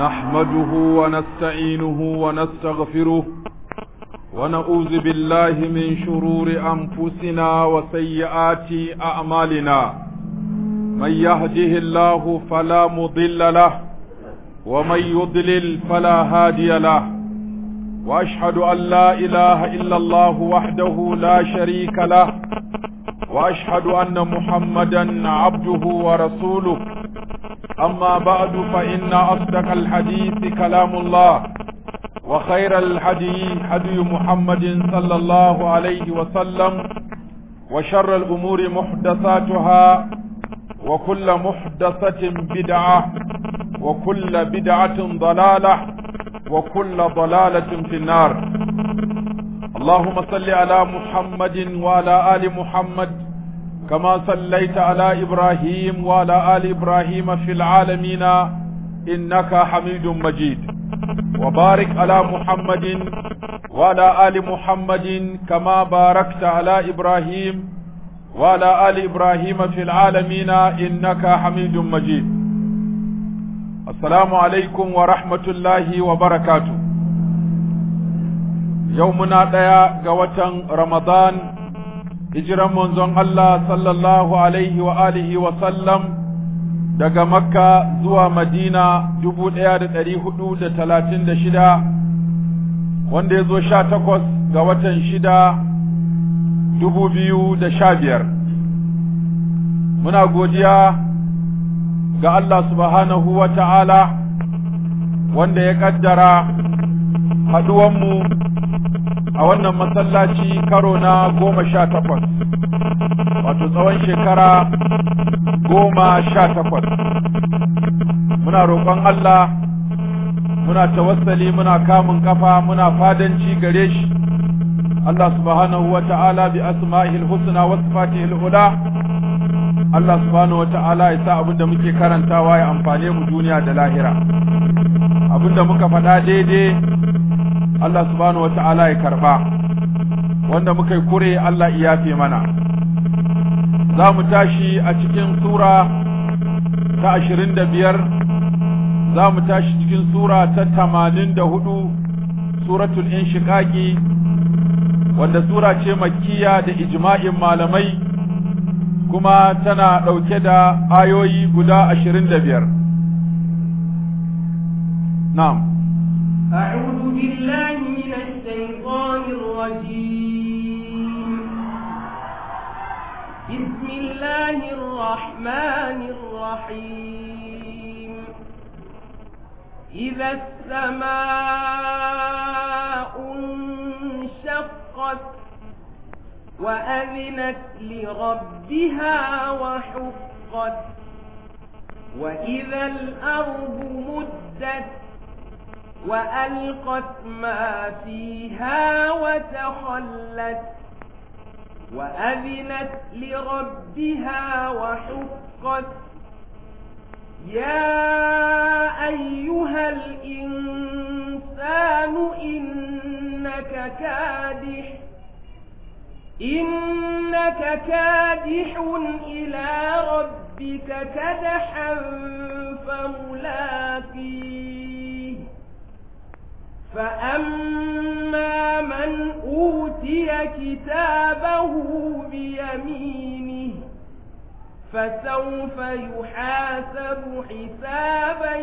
نحمده ونستعينه ونستغفره ونعوذ بالله من شرور أنفسنا وسيئات أعمالنا من يهده الله فلا مضل له ومن يضلل فلا هادي له وأشهد أن لا إله إلا الله وحده لا شريك له وأشهد أن محمدا عبده ورسوله أما بعد فإن أصدق الحديث كلام الله وخير الحديث حدي محمد صلى الله عليه وسلم وشر الأمور محدثاتها وكل محدثة بدعة وكل بدعة ضلالة وكل ضلالة في النار اللهم صل على محمد وعلى آل محمد كما صليت على إبراهيم وعلى آل إبراهيم في العالمين إنك حميد مجيد وبارك على محمد وعلى آل محمد كما باركت على إبراهيم وعلى آل إبراهيم في العالمين إنك حميد مجيد السلام عليكم ورحمة الله وبركاته يومنا ديا قوة رمضان hijiran manzon Allah sallallahu alaihi wa alihi wa sallam daga Makka zuwa Madina dubu ɗaya da ɗari hudu da talatin da shida wanda ya zo sha takwas ga watan shida dubu biyu da sha biyar. Muna godiya ga Allah subhanahu wa ta'ala wanda ya ƙaddara haɗuwanmu a wannan masallaci karo na goma sha takwas wato tsawon shekara goma sha takwas muna roƙon Allah muna tawassali muna kamun kafa muna fadanci gare shi Allah subhanahu wa ta'ala bi asma'ihil husna wa sifatihil ula Allah subhanahu wa ta'ala ya sa abinda muke karantawa ya amfane mu duniya da lahira abinda muka faɗa daidai Allah subhanahu wata'ala ya karba wanda muka yi kure Allah ya yafe mana za mu tashi a cikin sura ta ashirin da biyar za mu tashi cikin sura ta tamanin da hudu suratul inshiqaqi wanda sura ce makkiya da ijma'in malamai kuma tana ɗauke da ayoyi guda ashirin da biyar na'am أعوذ بالله من الشيطان الرجيم بسم الله الرحمن الرحيم إذا السماء انشقت وأذنت لربها وحقت وإذا الأرض مدت وألقت ما فيها وتخلت وأذنت لربها وحقت يا أيها الإنسان إنك كادح إنك كادح إلى ربك كدحا فملاقيه فأما من أوتي كتابه بيمينه فسوف يحاسب حسابا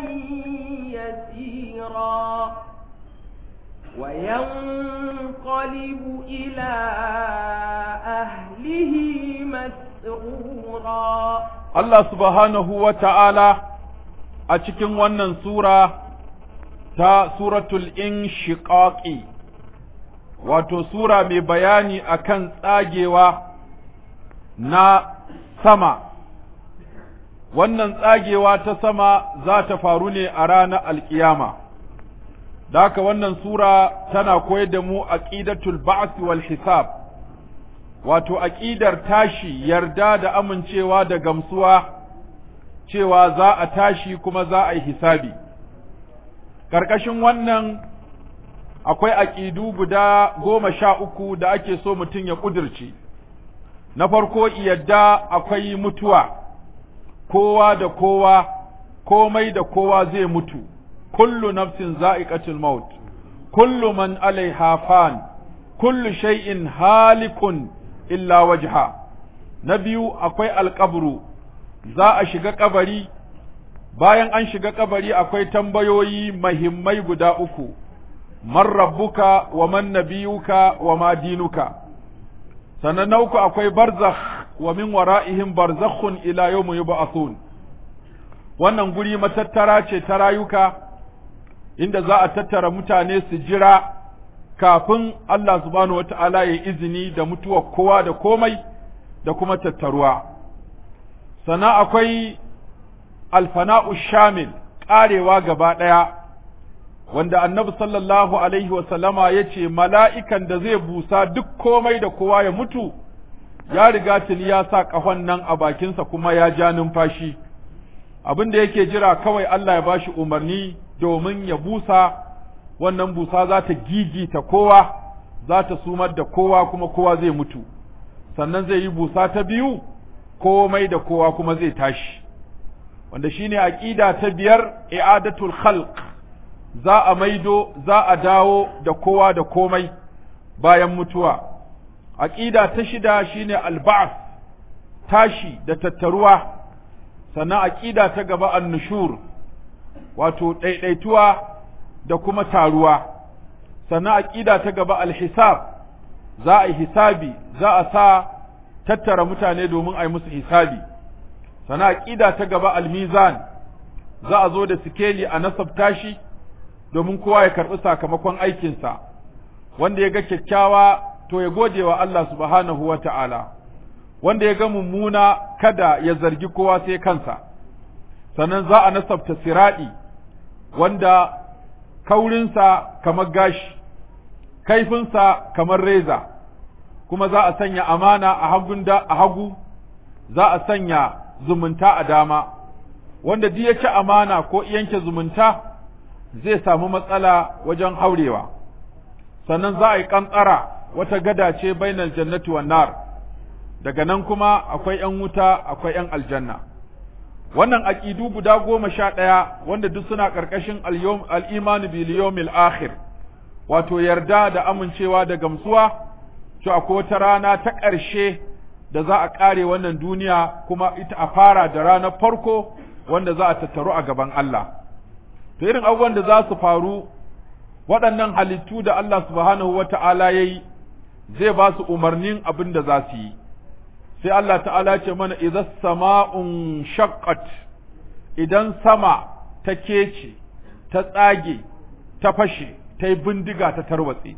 يسيرا وينقلب إلى أهله مسرورا الله سبحانه وتعالى أتكن ونن سورة ta suratul inshiqaqi wato sura mai bayani akan tsagewa na sama wannan tsagewa ta sama za ta faru ne a ranar alkiyama da haka wannan sura tana koyar da mu aqidatul ba'th wal hisab wato aqidar tashi yarda da amincewa da gamsuwa cewa za a tashi kuma za a yi hisabi ƙarƙashin wannan akwai aƙidu guda goma sha uku da ake so mutum ya ƙudurce, na farko yadda akwai mutuwa, kowa da kowa, komai da kowa zai mutu, kullu nafsin za'iqatul maut kullu man alaiha fan kullu shay'in halikun illa wajha na biyu akwai alƙabru za a shiga kabari bayan an shiga kabari akwai tambayoyi mahimmai guda uku man rabbuka wa man nabiyuka wa ma dinuka sannan na uku akwai barzakh wa min wara'ihim barzakhun ila yawmi yub'athun wannan guri matattara ce ta rayuka inda za a tattara mutane su jira kafin Allah subhanahu wata'ala ya izini da mutuwar kowa da komai da kuma tattaruwa sannan akwai alfana'u shamil ƙarewa gaba ɗaya wanda annabi sallallahu alaihi wasallama ya ce mala'ikan da zai busa duk komai da kowa ya mutu ya riga tuni ya sa ƙahon nan a bakinsa kuma ya ja numfashi abin da yake jira kawai Allah ya bashi umarni domin ya busa wannan busa za ta gigita kowa za ta sumar da kowa kuma kowa zai mutu sannan zai yi busa ta biyu komai da kowa kuma zai tashi wanda shine aqida ta biyar i'adatul khalq za a maido za a dawo da kowa da komai bayan mutuwa aqida ta shida shine alba'th tashi da tattaruwa sannan aqida ta gaba annushur wato daidaituwa da kuma taruwa sannan aqida ta gaba alhisab za a yi hisabi za a sa tattara mutane domin a yi musu hisabi sannan aqida ta gaba almizan za a zo da sikeli a nasabta shi domin kowa ya karɓi sakamakon aikinsa wanda ya ga kyakkyawa to ya gode wa Allah subhanahu wa ta'ala wanda ya ga mummuna kada ya zargi kowa sai kansa sannan za a nasabta siraɗi wanda kaurinsa kamar gashi kaifinsa kamar reza kuma za a sanya amana a hagun da a hagu za a sanya zumunta a dama wanda duk ya ci amana ko yanke zumunta zai samu matsala wajen haurewa sannan za a yi kantsara wata gada ce bainal jannati wan nar daga nan kuma akwai ‘yan wuta akwai ‘yan aljanna wannan aƙidu guda goma sha ɗaya wanda duk suna ƙarƙashin al'imanu biliyomil akhir wato yarda da amincewa da gamsuwa to akwai wata rana ta ƙarshe da za a ƙare wannan duniya kuma ita a fara da ranar farko wanda za a tattaru a gaban Allah to irin abubuwan da za su faru waɗannan halittu da Allah subhanahu wa ta'ala ya yi zai ba su umarnin abin da za su yi sai Allah ta'ala ce mana idan sama'un shaqqat idan sama ta kece ta tsage ta fashe ta yi bindiga ta tarwatse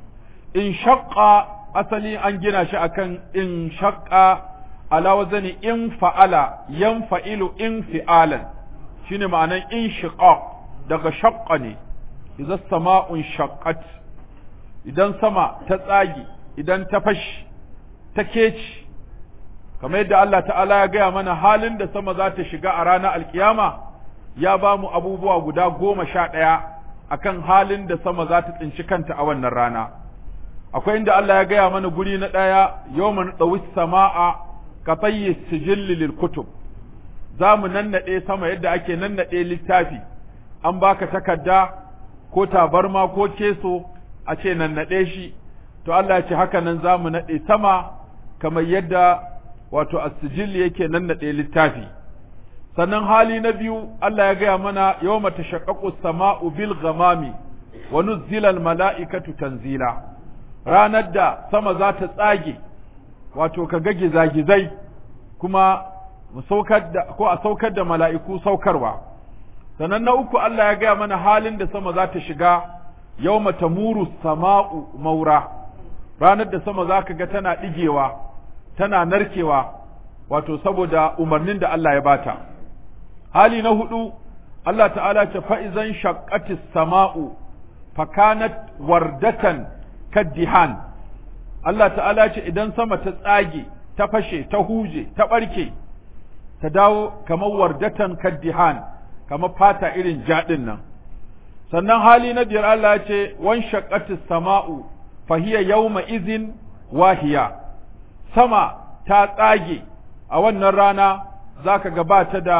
in shaqqa asali an gina shi akan in shaqqa ala wazani in fa'ala yan fa'ilu in fi'alan shine ma'anan in shiqaq daga shaqqa ne idan sama'un shaqqat idan sama ta tsage idan ta fashe ta kece kamar yadda Allah ta'ala ya gaya mana halin da sama za ta shiga a ranar alkiyama ya ba mu abubuwa guda goma sha ɗaya akan halin da sama za ta tsinci kanta a wannan rana akwai inda Allah ya gaya mana guri na ɗaya yawman ɗawi sama'a ka tsayi sijilli lil kutub za mu nannaɗe sama yadda ake nannaɗe littafi an baka takarda ko tabarma ko keso a ce nannaɗe shi to Allah ya ce haka nan za mu naɗe sama kamar yadda wato as-sijil yake nannaɗe littafi sannan hali na biyu Allah ya gaya mana yawma tashaqqaqu as-sama'u bil ghamami wa nuzzila al-mala'ikatu tanzila ranar da sama za ta tsage wato ka ga gizagizai kuma mu saukar da ko a saukar da mala'iku saukarwa sannan na uku Allah ya gaya mana halin da sama za ta shiga yawma tamuru sama'u maura ranar da sama za ka ga tana ɗigewa tana narkewa wato saboda umarnin da Allah ya bata hali na hudu Allah ta'ala ce fa'izan shaqqatis sama'u fakanat wardatan kaddihan Allah ta'ala ce idan sama ta tsage ta fashe ta huje ta barke ta dawo kamar wardatan kaddihan kamar fata irin jaɗin nan sannan hali na biyar Allah ya ce wan shaqqatis sama'u fahiya yawma izin wahiya sama ta tsage a wannan rana za ka gabata da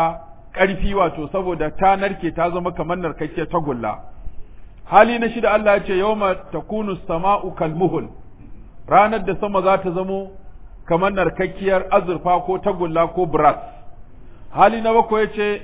ƙarfi wato saboda ta narke ta zama kamar narkakkiyar tagulla hali na shida Allah ya ce yawma takunu sama'u kalmuhul ranar da sama za ta zamo kamar narkakkiyar azurfa ko tagulla ko brass hali na bakwai ya ce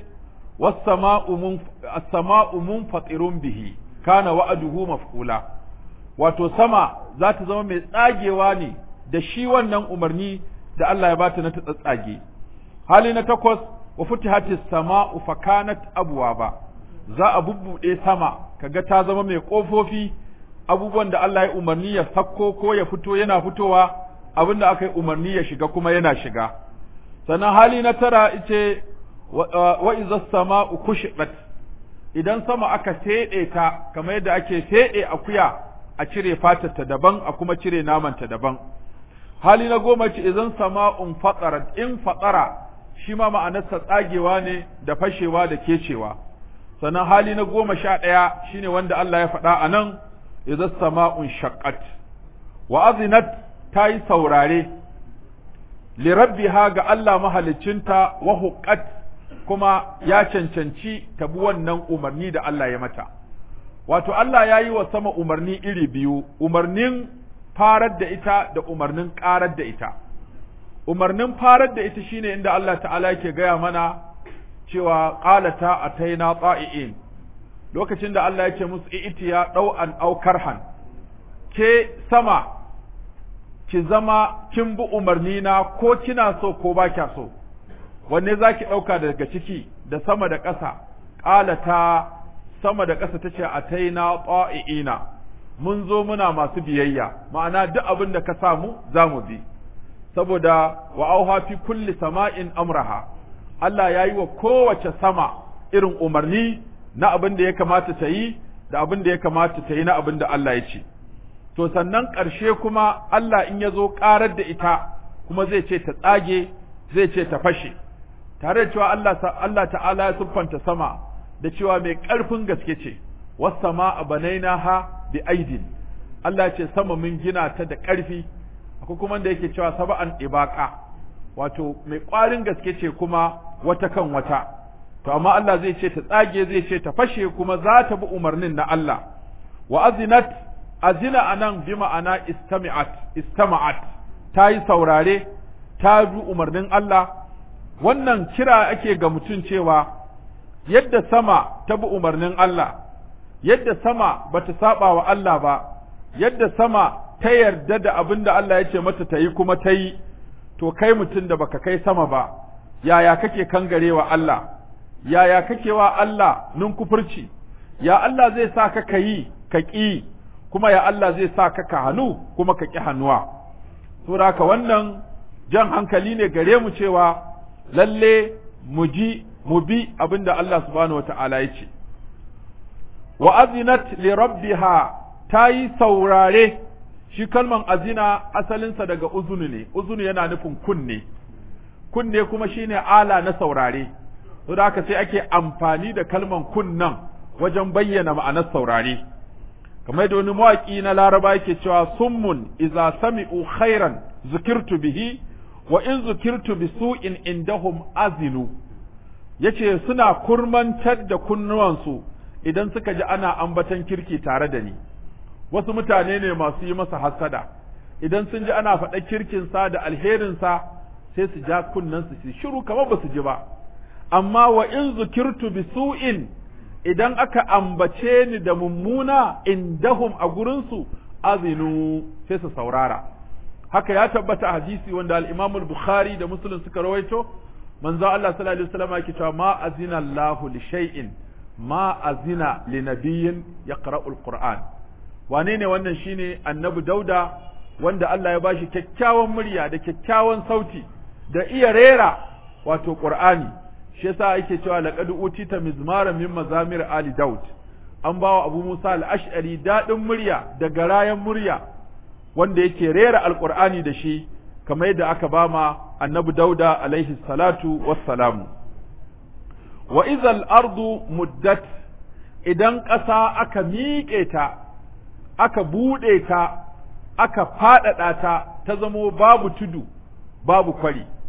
as-sama'u munfatirun bihi kana wa'aduhu maf'ula wato sama za ta zama mai tsagewa ne da shi wannan umarni da Allah ya bata na ta tsatsage hali na takwas wa futihatis sama'u fa kanat abwaba za a bubbude sama kaga ta zama mai kofofi abubuwan da Allah ya umarni ya sakko ko ya fito yana fitowa abinda aka yi umarni ya shiga kuma yana shiga sannan hali na tara ice wa iza sama'u kushibat idan sama aka fede ta kamar yadda ake fede akuya a cire fatarta daban a kuma cire namanta daban hali na goma ce idan sama'un fatsarat in fatsara shi ma ma'anarsa tsagewa ne da fashewa da kecewa sannan hali na goma sha ɗaya shine wanda Allah ya faɗa a nan idan sama'un shaqqat wa azinat ta yi saurare li rabbiha ga Allah mahaliccinta wa huqqat kuma ya cancanci ta bi wannan umarni da Allah ya mata wato Allah ya yi wa sama umarni iri biyu umarnin farar da ita da umarnin ƙarar da ita umarnin farar da ita shine inda Allah ta'ala yake gaya mana cewa qalata ataina ta'iin lokacin da Allah yake musu itiya dau'an aw karhan ke sama ki zama kin bi umarni na ko kina so ko ba kya so wanne zaki dauka daga ciki da sama da ƙasa qalata sama da ƙasa tace ataina ta'iina mun zo muna masu biyayya ma'ana duk abin da ka samu za mu bi saboda wa auha fi kulli sama'in amraha Allah ya yi wa kowace sama irin umarni na abin da ya kamata ta yi da abin da ya kamata ta yi na abin da Allah ya ce to sannan ƙarshe kuma Allah in ya zo ƙarar da ita kuma zai ce ta tsage zai ce ta fashe tare da cewa Allah Allah ta'ala ya siffanta sama da cewa mai ƙarfin gaske ce was sama'a banainaha bi aidin Allah ce sama mun gina ta da ƙarfi akwai kuma da yake cewa saba'an ibaka wato mai ƙwarin gaske ce kuma wata kan wata to amma Allah zai ce ta tsage zai ce ta fashe kuma za ta bi umarnin na Allah wa azinat azina anan bi ma'ana istami'at istama'at ta yi saurare ta bi umarnin Allah wannan kira ake ga mutum cewa yadda sama ta bi umarnin Allah yadda sama bata saba wa Allah ba yadda sama ta yarda da abin da Allah ya ce mata ta yi kuma ta yi to kai mutum da baka kai sama ba yaya kake kangarewa Allah yaya kake wa Allah nun kufurci ya Allah zai sa ka ka yi ka ƙi kuma ya Allah zai sa ka ka hannu kuma ka ƙi hannuwa saboda haka wannan jan hankali ne gare mu cewa lalle mu ji mu bi abin da Allah subhanahu wata'ala ya ce wa azinat li rabbiha ta yi saurare shi kalman azina asalinsa daga uzunu ne uzunu yana nufin kunne kunne kuma shine ala na saurare saboda haka sai ake amfani da kalman kunnan wajen bayyana ma'anar saurare kamar da wani mawaƙi na laraba yake cewa summun iza sami'u khairan zukirtu bihi wa in zukirtu bi su'in indahum azinu yace suna kurmantar da kunnuwansu idan suka ji ana ambatan kirki tare da ni wasu mutane ne masu yi masa hasada idan sun ji ana faɗa kirkinsa da alherinsa sai su ja kunnensu su shiru kamar ba su ji ba amma wa in zukirtu bi su'in idan aka ambace ni da mummuna indahum a gurinsu azinu sai su saurara haka ya tabbata hadisi wanda al-Imam al-Bukhari da Muslim suka rawaito manzo Allah sallallahu alaihi wasallam yake cewa ma azina Allahu li shay'in ma azina li nabiyyin yaqra'u al-Qur'an wane ne wannan shine annabi Dauda wanda Allah ya bashi kyakkyawan murya da kyakkyawan sauti da iya rera wato Qur'ani shi yasa yake cewa laqad utita mizmara min mazamir ali daud an bawa abu musa al-ash'ari dadin murya da garayan murya wanda yake rera alqur'ani da shi kamar yadda aka bama annabi dauda alaihi salatu wassalamu wa idhal ardu muddat idan ƙasa aka miƙe ta aka buɗe ta aka faɗaɗa ta ta zamo babu tudu babu kwari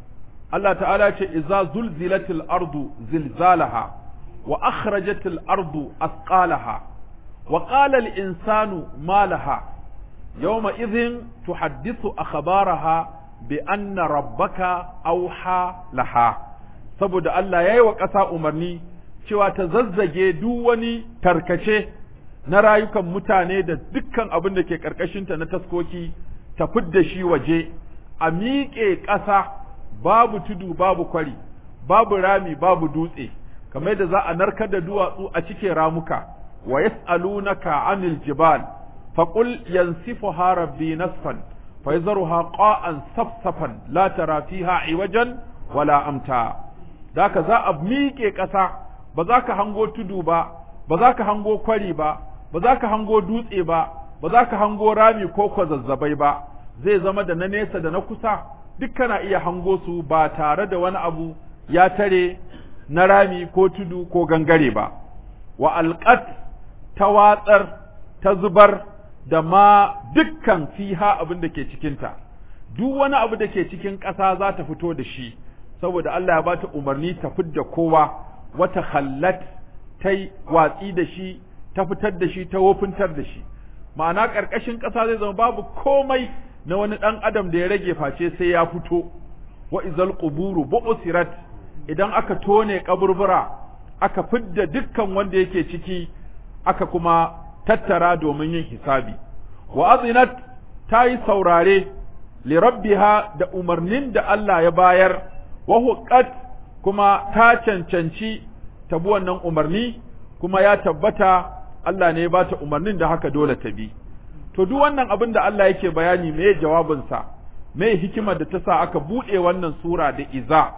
Allah ta'ala ce iza zulzilatil ardu zilzalaha wa akhrajatil ardu asqalaha wa qala al insanu ma laha yawma idhin tuhaddithu akhbaraha bi anna rabbaka awha laha saboda Allah yayi wa ƙasa umarni cewa ta zazzage duk wani tarkace na rayukan mutane da dukkan abin da ke ƙarƙashinta na taskoki ta fidda shi waje a miƙe ƙasa babu tudu babu kwari babu rami babu dutse kamar da za a narkar da duwatsu a cike ramuka wa yas'alunaka anil jibal faqul yansifuha rabbi nasfan fa yazruha qa'an safsafan la tara fiha iwajan wala amta daka za a miƙe ƙasa ba za ka hango tudu ba ba za ka hango kwari ba ba za ka hango dutse ba ba za ka hango rami ko kwazazzabai ba zai zama da na nesa da na kusa duk kana iya hango su ba tare da wani abu ya tare na rami ko tudu ko gangare ba wa alqat ta watsar ta zubar da ma dukkan fiha abin da ke cikinta duk wani abu da ke cikin ƙasa za ta fito da shi saboda Allah ya bata umarni ta fidda kowa wata khallat ta watsi da shi ta fitar da shi ta wofintar da shi ma'ana ƙarƙashin ƙasa zai zama babu komai na wani ɗan adam da ya rage face sai ya fito wa izal quburu bu'sirat idan aka tone kaburbura aka fidda dukkan wanda yake ciki aka kuma tattara domin yin hisabi wa azinat ta yi saurare li rabbiha da umarnin da Allah ya bayar wa huqqat kuma ta cancanci ta bi wannan umarni kuma ya tabbata Allah ne ya bata umarnin da haka dole ta bi to duk wannan abin da Allah yake bayani me jawabinsa me hikimar da ta sa aka buɗe wannan sura da iza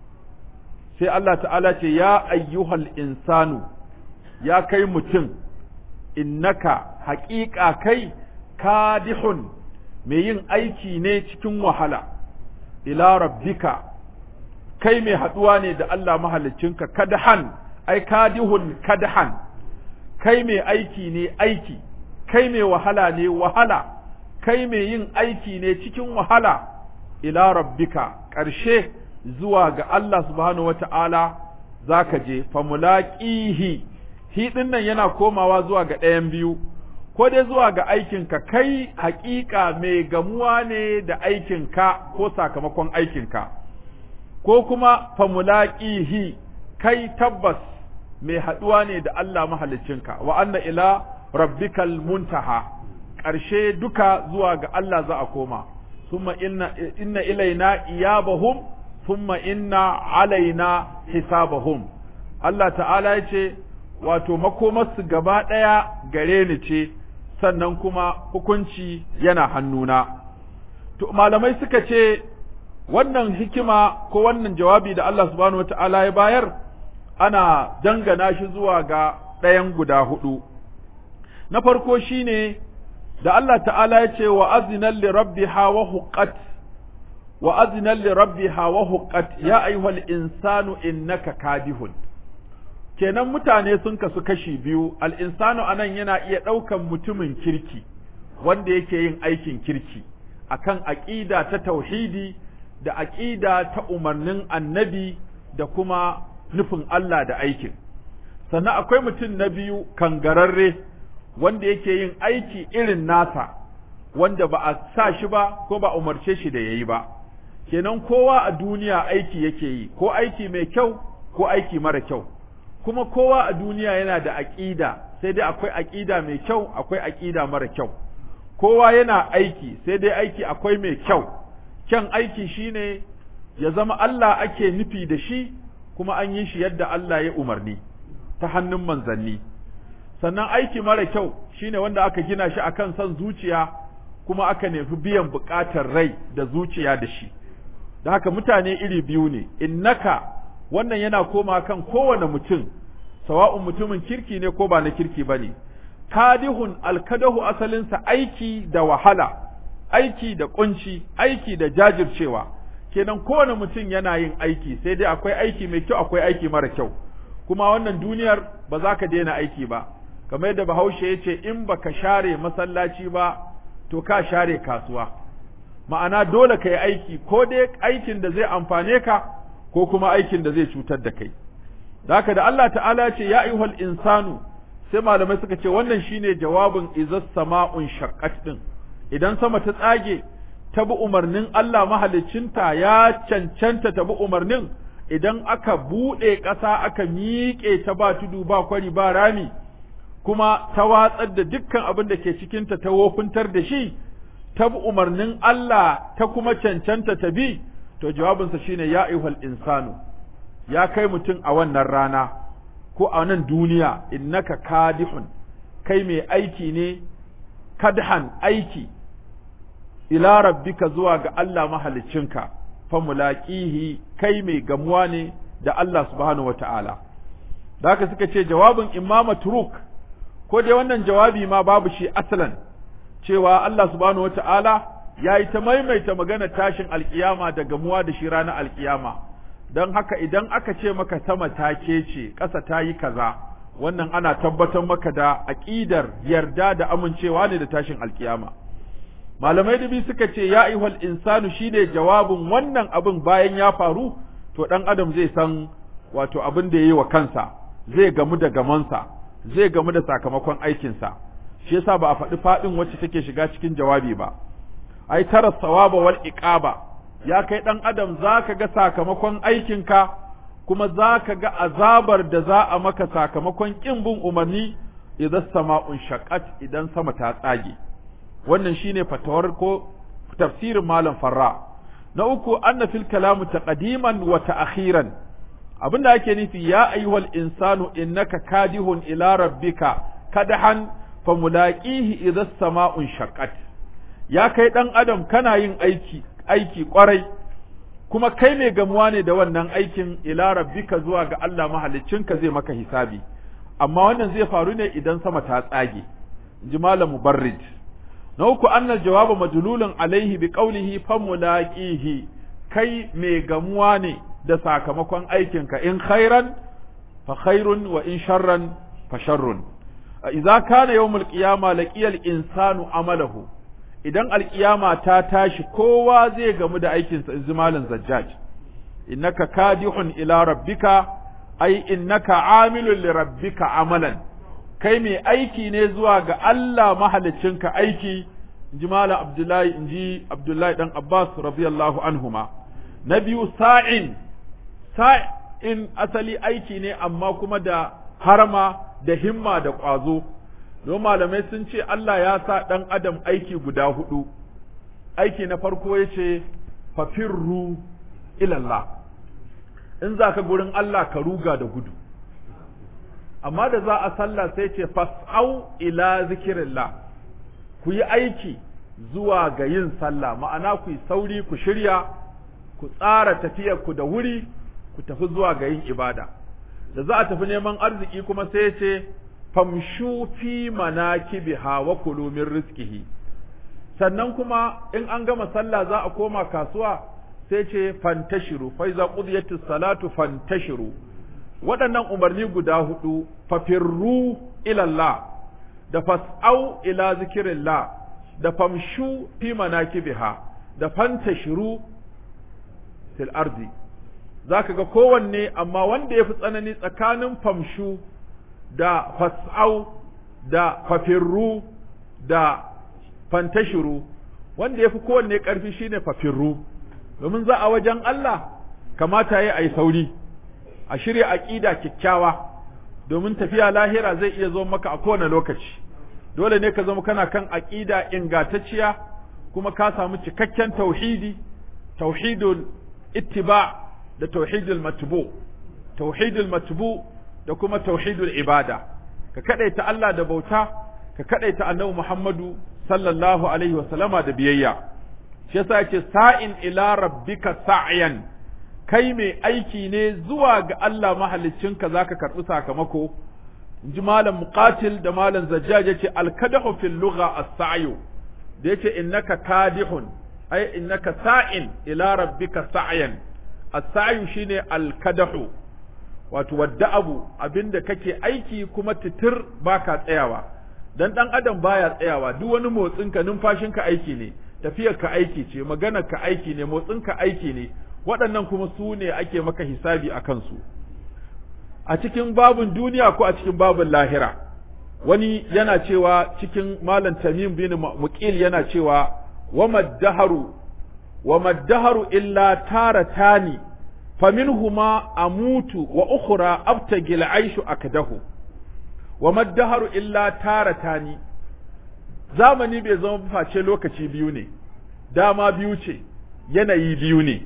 sai Allah ta'ala ce ya ayyuhal insanu ya kai mutum innaka haƙiƙa kai kadihun mai yin aiki ne cikin wahala ila rabbika kai mai haɗuwa ne da Allah mahaliccinka kadahan ai kadihun kadahan kai mai aiki ne aiki kai mai wahala ne wahala kai mai yin aiki ne cikin wahala ila rabbika ƙarshe zuwa ga Allah subhanahu wata'ala zaka je famulaqihi hi din nan yana komawa zuwa ga ɗayan biyu ko dai zuwa ga aikinka kai haƙiƙa mai gamuwa ne da aikinka ko sakamakon aikinka ko kuma famulaqihi kai tabbas mai haɗuwa ne da Allah mahaliccinka wa anna ila rabbikal muntaha ƙarshe duka zuwa ga Allah za a koma summa inna inna ilaina iyabahum thumma inna alaina hisabahum Allah ta'ala ya ce wato makomarsu gaba ɗaya gare ni ce sannan kuma hukunci yana hannuna to malamai suka ce wannan hikima ko wannan jawabi da Allah subhanahu wata'ala ya bayar ana dangana shi zuwa ga ɗayan guda hudu na farko shine da Allah ta'ala ya ce wa azinan li rabbiha wa huqqat wa azinan li rabbiha wa huqqat ya ayyuhal insanu innaka kadihun kenan mutane sun kasu kashi biyu al insanu anan yana iya ɗaukan mutumin kirki wanda yake yin aikin kirki akan aqida ta tauhidi da aqida ta umarnin annabi da kuma nufin Allah da aikin sannan akwai mutum na biyu kangararre wanda yake yin aiki irin nasa wanda ba a sa shi ba ko ba umarce shi da yayi ba kenan kowa a duniya aiki yake yi ko aiki mai kyau ko aiki mara kyau kuma kowa a duniya yana da aƙida sai dai akwai aƙida mai kyau akwai aƙida mara kyau kowa yana aiki sai dai aiki akwai mai kyau kyan aiki shine ya zama Allah ake nufi da shi kuma an yi shi yadda Allah ya umarni ta hannun manzanni sannan aiki mara kyau shine wanda aka gina shi akan son zuciya kuma aka nufi biyan buƙatar rai da zuciya da shi da haka mutane iri biyu ne innaka wannan yana koma kan kowane mutum sawa'un mutumin kirki ne ko ba na kirki ba ne kadihun alkadahu asalinsa aiki da wahala aiki da kunci aiki da jajircewa kenan kowane mutum yana yin aiki sai dai akwai aiki mai kyau akwai aiki mara kyau kuma wannan duniyar ba za ka daina aiki ba kamar yadda bahaushe ya ce in baka share masallaci ba to ka share kasuwa ma'ana dole ka yi aiki ko dai aikin da zai amfane ka ko kuma aikin da zai cutar da kai haka da Allah ta'ala ce ya ayyuhal insanu sai malamai suka ce wannan shine jawabin izas sama'un shaqqat din idan sama ta tsage ta bi umarnin Allah mahaliccinta ya cancanta ta bi umarnin idan aka buɗe ƙasa aka miƙe ta ba tudu ba kwari ba rami kuma ta watsar da dukkan abin da ke cikinta ta wofintar da shi ta bi umarnin Allah ta kuma cancanta ta bi to jawabinsa shine ya ayyuhal insanu ya kai mutum a wannan rana ko a nan duniya innaka kadihun kai mai aiki ne kadhan aiki ila rabbika zuwa ga Allah mahaliccinka fa mulaqihi kai mai gamuwa ne da Allah subhanahu wata'ala da haka suka ce jawabin imama turuk ko dai wannan jawabi ma babu shi asalan cewa Allah subhanahu wata'ala ya yi ta maimaita magana tashin alkiyama da gamuwa da shi ranar alkiyama don haka idan aka ce maka sama ta kece ƙasa ta yi kaza wannan ana tabbatar maka da aƙidar yarda da amincewa ne da tashin alkiyama malamai dubi suka ce ya ayyuhal insanu shine jawabin wannan abin bayan ya faru to dan adam zai san wato abin da yayi wa kansa zai gamu da gamansa zai gamu da sakamakon aikinsa shi yasa ba a faɗi faɗin wacce take shiga cikin jawabi ba ai tara sawaba wal iqaba ya kai dan adam zaka ga sakamakon aikinka kuma zaka ga azabar da za a maka sakamakon kin bin umarni idan sama'un shaqqat idan sama ta tsage wannan shine fatawar ko tafsirin malam farra na uku anna fil kalamu taqdiman wa ta'khiran abinda ake nufi ya ayyuhal insanu innaka kadihun ila rabbika kadahan famulaqihi idza sama'un shaqqat ya kai dan adam kana yin aiki aiki kwarai kuma kai ne gamuwa ne da wannan aikin ila rabbika zuwa ga Allah mahaliccinka zai maka hisabi amma wannan zai faru ne idan sama ta tsage ji malam mubarrid na uku annal jawaba majlulun alaihi bi qawlihi famulaqihi kai mai gamuwa ne da sakamakon aikinka in khairan fa khairun wa in sharran fa sharrun idza kana yawmul qiyama laqiyal insanu amalahu idan alqiyama ta tashi kowa zai gamu da aikinsa izmalin zajjaj innaka kadihun ila rabbika ai innaka amilun li rabbika amalan kai mai aiki ne zuwa ga Allah mahalicinka aiki inji Malam Abdullahi inji Abdullahi dan Abbas radiyallahu anhuma na biyu sa'in sa'in asali aiki ne amma kuma da harma da himma da ƙwazo don malamai sun ce Allah ya sa ɗan adam aiki guda hudu aiki na farko ya ce fafirru ilallah in za ka gurin Allah ka ruga da gudu amma da za a sallah sai ce fas'au ila zikirillah ku yi aiki zuwa ga yin sallah ma'ana ku yi sauri ku shirya ku tsara tafiyar ku da wuri ku tafi zuwa ga yin ibada da za a tafi neman arziki kuma sai ce famshu fi manakibiha wa kulu min rizqihi sannan kuma in an gama sallah za a koma kasuwa sai ce fantashiru fa iza qudiyatis salatu fantashiru waɗannan umarni guda hudu fafirru ilallah da fas'au ila zikirillah da famshu fi manakibiha da fantashiru fil ardi zaka ga kowanne amma wanda ya fi tsanani tsakanin famshu da fas'au da fafirru da fantashiru wanda ya fi kowanne ƙarfi shine fafirru domin za a wajen Allah kamata ya yi sauri a shirya aƙida kyakkyawa domin tafiya lahira zai iya zo maka a kowane lokaci dole ne ka zama kana kan aƙida ingantacciya kuma ka samu cikakken tauhidi tauhidul ittiba da tauhidul matbu tauhidul matbu da kuma tauhidul ibada ka kadaita Allah da bauta ka kadaita annabi Muhammadu sallallahu alaihi wa sallama da biyayya shi yasa yake sa'in ila rabbika sa'yan kai mai aiki ne zuwa ga Allah mahaliccinka zaka karɓi sakamako in ji malam muqatil da malam zajjaj yace al-kadahu fil lugha as-sa'yu da yace innaka kadihun ay innaka sa'in ila rabbika sa'yan as-sa'yu shine al-kadahu wato wadda abu abinda kake aiki kuma titir baka tsayawa dan dan adam baya tsayawa duk wani motsinka numfashinka aiki ne tafiyar ka aiki ce maganar ka aiki ne motsin ka aiki ne waɗannan kuma su ne ake maka hisabi a kansu a cikin babun duniya ko a cikin babun lahira wani yana cewa cikin malam tamim bin muqil yana cewa wa maddaharu wa maddaharu illa taratani faminhuma amutu wa ukhra abtagi al'aishu akdahu wa maddaharu illa taratani zamani bai zama face lokaci biyu ne dama biyu ce yanayi biyu ne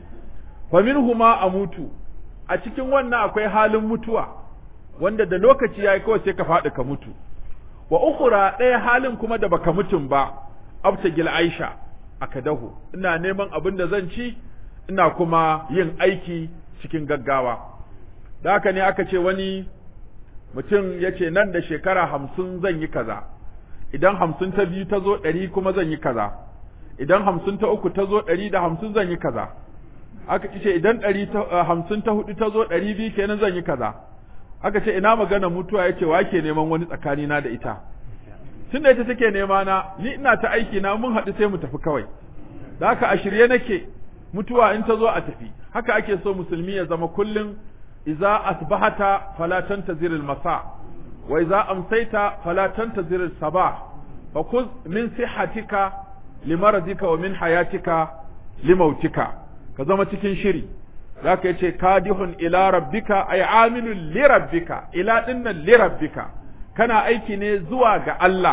faminhuma amutu a cikin wannan akwai halin mutuwa wanda da lokaci yayi kawai sai ka faɗi ka mutu wa ukhra ɗaya halin kuma da baka mutun ba abtagil aisha akadahu ina neman abin da zan ci ina kuma yin aiki cikin gaggawa da haka ne aka ce wani mutum ya ce nan da shekara hamsin zan yi kaza idan hamsin ta biyu ta zo ɗari kuma zan yi kaza idan hamsin ta uku ta zo ɗari da hamsin zan yi kaza aka ce idan ɗari hamsin ta hudu ta zo ɗari biyu kenan zan yi kaza aka ce ina magana mutuwa ya ce wa ke neman wani tsakanina da ita tun da ita take nema na ni ina ta aiki na mun haɗu sai mu tafi kawai da haka a shirye nake mutuwa in ta zo a tafi haka ake so musulmi ya zama kullum idza asbahata fala tantazir al-masa wa idza amsayta fala tantazir al-sabah fa khudh min sihhatika limaradika wa min hayatika limautika ka zama cikin shiri zaka yace kadihun ila rabbika ay amilun li rabbika ila dinnan li rabbika kana aiki ne zuwa ga Allah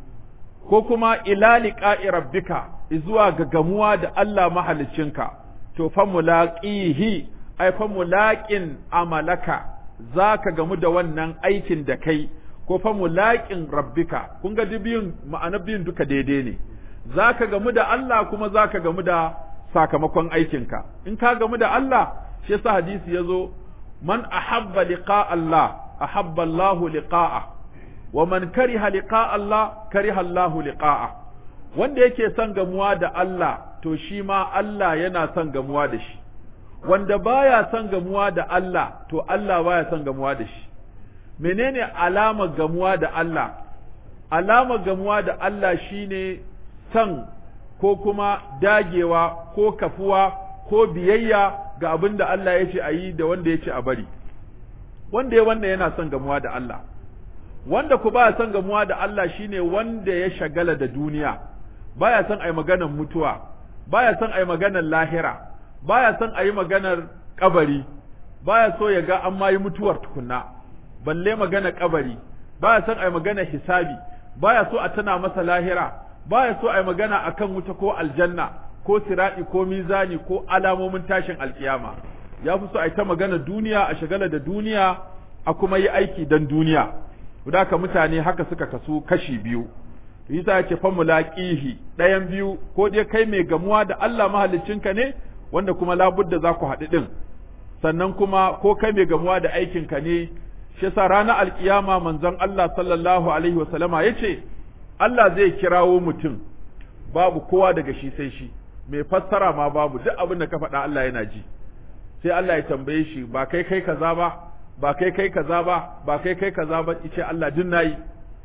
ko kuma ila liqa'i rabbika zuwa ga gamuwa da Allah mahaliccinka to fa mulaqihi ay fa mulaqin amalaka zaka gamu da wannan aikin da kai ko fa mulaqin rabbika kun ga biyun ma'ana biyun duka daidai ne zaka gamu da Allah kuma zaka gamu da sakamakon aikinka in ka gamu da Allah shi yasa hadisi yazo man ahabba liqa Allah ahabba Allah liqa'a wa man kariha liqa Allah kariha Allah liqa'a wanda yake son gamuwa da Allah to shi ma Allah yana son gamuwa da shi wanda baya son gamuwa da Allah to Allah baya son gamuwa da shi menene alamar gamuwa da Allah alamar gamuwa da Allah shine son ko kuma dagewa ko kafuwa ko biyayya ga abin da Allah ya ce a yi da wanda ya ce a bari wanda ya wanda yana son gamuwa da Allah wanda ku baya son gamuwa da Allah shine wanda ya shagala da duniya baya son a yi maganar mutuwa baya son a yi maganar lahira baya son a yi maganar kabari baya so ya ga an ma yi mutuwar tukunna balle maganar kabari baya son a yi maganar hisabi baya so a tana masa lahira baya so a yi magana akan wuta ko aljanna ko siradi ko mizani ko alamomin tashin alkiyama ya fi so a yi ta magana duniya a shagala da duniya a kuma yi aiki dan duniya haka mutane haka suka kasu kashi biyu yasa yake fa mulaqihi ɗayan biyu ko dai kai mai gamuwa da Allah mahaliccinka ne wanda kuma labudda za ku haɗu ɗin sannan kuma ko kai mai gamuwa da aikinka ne shi yasa ranar alkiyama manzon Allah sallallahu alaihi wa sallama yace Allah zai kirawo mutum babu kowa daga shi sai shi mai fassara ma babu duk abin da ka faɗa Allah yana ji sai Allah ya tambaye shi ba kai kai kaza ba ba kai kai kaza ba ba kai kai kaza ba ice Allah duk nayi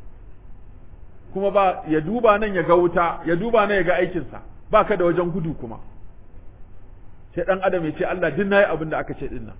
kuma ba ya duba nan ya ga wuta ya duba nan ya ga aikinsa ba ka da wajen gudu kuma sai dan adam ya ce Allah duk nayi abin da aka ce din nan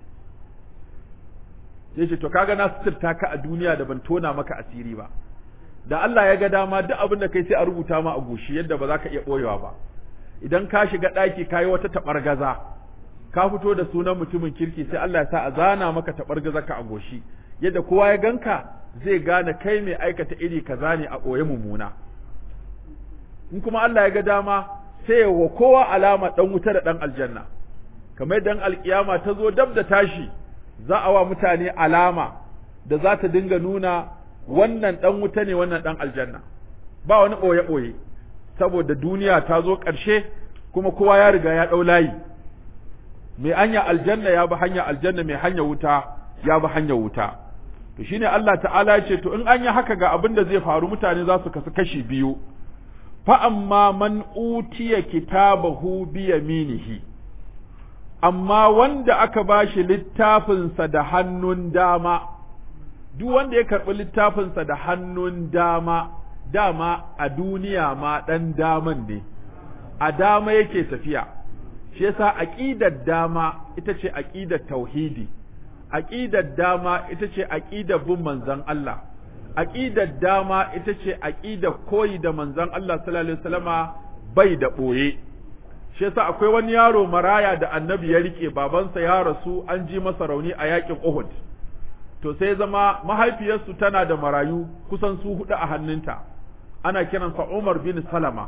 sai ce to kaga na suturta ka a duniya da ban tona maka asiri ba da Allah ya ga dama duk abin da kai sai a rubuta ma a goshi yadda ba za ka iya boyewa ba idan ka shiga ɗaki ka yi wata taɓargaza ka fito da sunan mutumin kirki sai Allah ya sa a zana maka taɓargaza ka a goshi yadda kowa ya ganka zai gane kai mai aikata iri kaza ne a ɓoye mummuna in kuma Allah ya ga dama sai wa kowa alama ɗan wuta da ɗan aljanna kamar dan alkiyama ta zo dab da tashi za a wa mutane alama da za ta dinga nuna wannan ɗan wuta ne wannan ɗan aljanna ba wani ɓoye-ɓoye saboda duniya ta zo ƙarshe kuma kowa ya riga ya ɗau layi mai hanya aljanna ya bi hanya aljanna mai hanya wuta ya bi hanya wuta to shine Allah ta'ala ya ce to in an yi haka ga abin da zai faru mutane za su kasu kashi biyu fa amma man utiya kitabahu bi yaminihi amma wanda aka bashi littafinsa da hannun dama duk wanda ya karɓi littafinsa da hannun dama dama a duniya ma ɗan daman ne a dama yake tafiya shi yasa aqidar dama ita ce aqidar tauhidi aqidar dama ita ce aqidar bin manzon Allah aqidar dama ita ce aqidar koyi da manzon Allah sallallahu alaihi wasallama bai da boye shi yasa akwai wani yaro maraya da annabi ya rike babansa ya rasu an ji masa rauni a yakin Uhud to sai zama mahaifiyarsu tana da marayu kusan su hudu a hannunta ana kiransa Umar bin Salama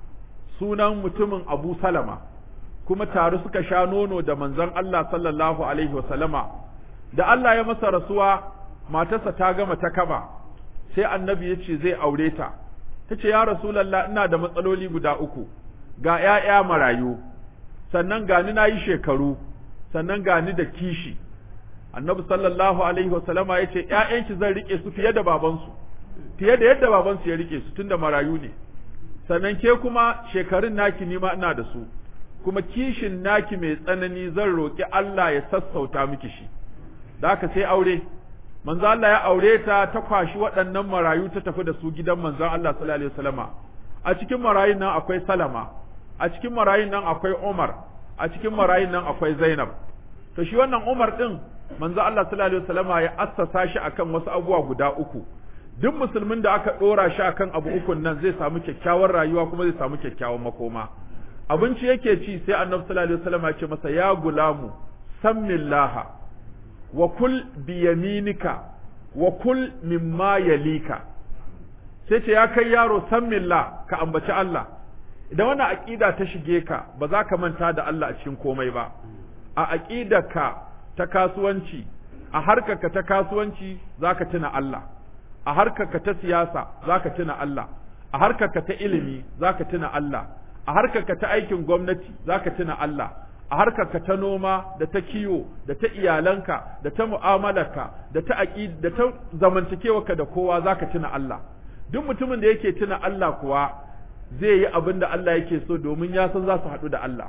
sunan mutumin Abu Salama kuma tare suka sha nono da manzon Allah sallallahu alaihi wasallama da Allah ya masa rasuwa matarsa ta gama ta kaba sai annabi ya ce zai aure ta ta ce ya rasulallah ina da matsaloli guda uku ga ‘ya'ya marayu sannan gani na yi shekaru sannan gani da kishi annabi sallallahu alaihi wasallama ya ce ‘ya'yanki zan rike su fiye da babansu fiye da yadda babansu ya rike su tun da marayu ne sannan ke kuma shekarun naki nima ina da su kuma kishin naki mai tsanani zan roƙi Allah ya sassauta miki shi da haka sai aure manzo Allah ya aure ta ta kwashi waɗannan marayu ta tafi da su gidan manzon Allah sallallahu alaihi wasallama a cikin marayun nan akwai Salama a cikin marayun nan akwai Umar a cikin marayun nan akwai Zainab to shi wannan Umar din manzo Allah sallallahu alaihi wasallama ya assasa shi akan wasu abubuwa guda uku duk musulmin da aka dora shi akan abu ukun nan zai samu kyakkyawar rayuwa kuma zai samu kyakkyawan makoma abinci yake ci sai annabi sallallahu alaihi wasallama ya ce masa ya gulamu sammillaha wa kul biyaminika wa kul mimma yalika sai ce ya kai yaro san milla ka ambaci Allah idan wannan aqida ta shige ka ba za ka manta da Allah a cikin komai ba a aqidarka ta kasuwanci a harkarka ta kasuwanci zaka tuna Allah a harkarka ta siyasa zaka tuna Allah a harkarka ta ilimi zaka tuna Allah a harkarka ta aikin gwamnati zaka tuna Allah a harkarka ta noma da ta kiwo da ta iyalanka da ta mu'amalarka da ta aqid da ta zamantakewarka da kowa zaka tuna Allah duk mutumin da yake tuna Allah kuwa zai yi abin da Allah yake so domin ya san za su haɗu da Allah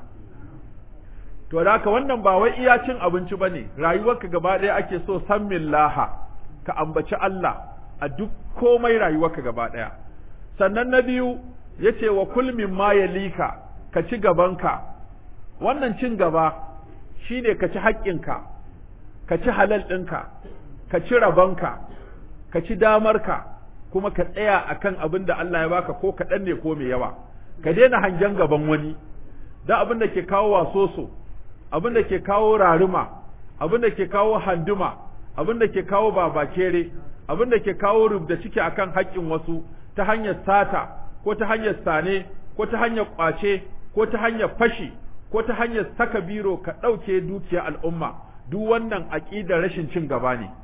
to da haka wannan ba wai iya cin abinci bane rayuwarka gaba ɗaya ake so san laha ka ambaci Allah a duk komai rayuwarka gaba ɗaya sannan na biyu yace wa kul mimma yalika ka ci gabanka wannan cin gaba shine ka ci haƙƙinka ka ci halal ɗinka ka ci rabonka ka ci damarka kuma ka tsaya akan abin da Allah ya baka ko kaɗan ne ko mai yawa ka daina hangen gaban wani da abin da ke kawo wasoso abin da ke kawo raruma abin da ke kawo handuma abin da ke kawo babakere abin da ke kawo rubda ciki akan haƙƙin wasu ta hanyar sata ko ta hanyar sane ko ta hanyar ƙwace ko ta hanyar fashi ko ta hanyar saka biro ka ɗauke dukiyar al'umma duk wannan aƙidar rashin cin gaba ne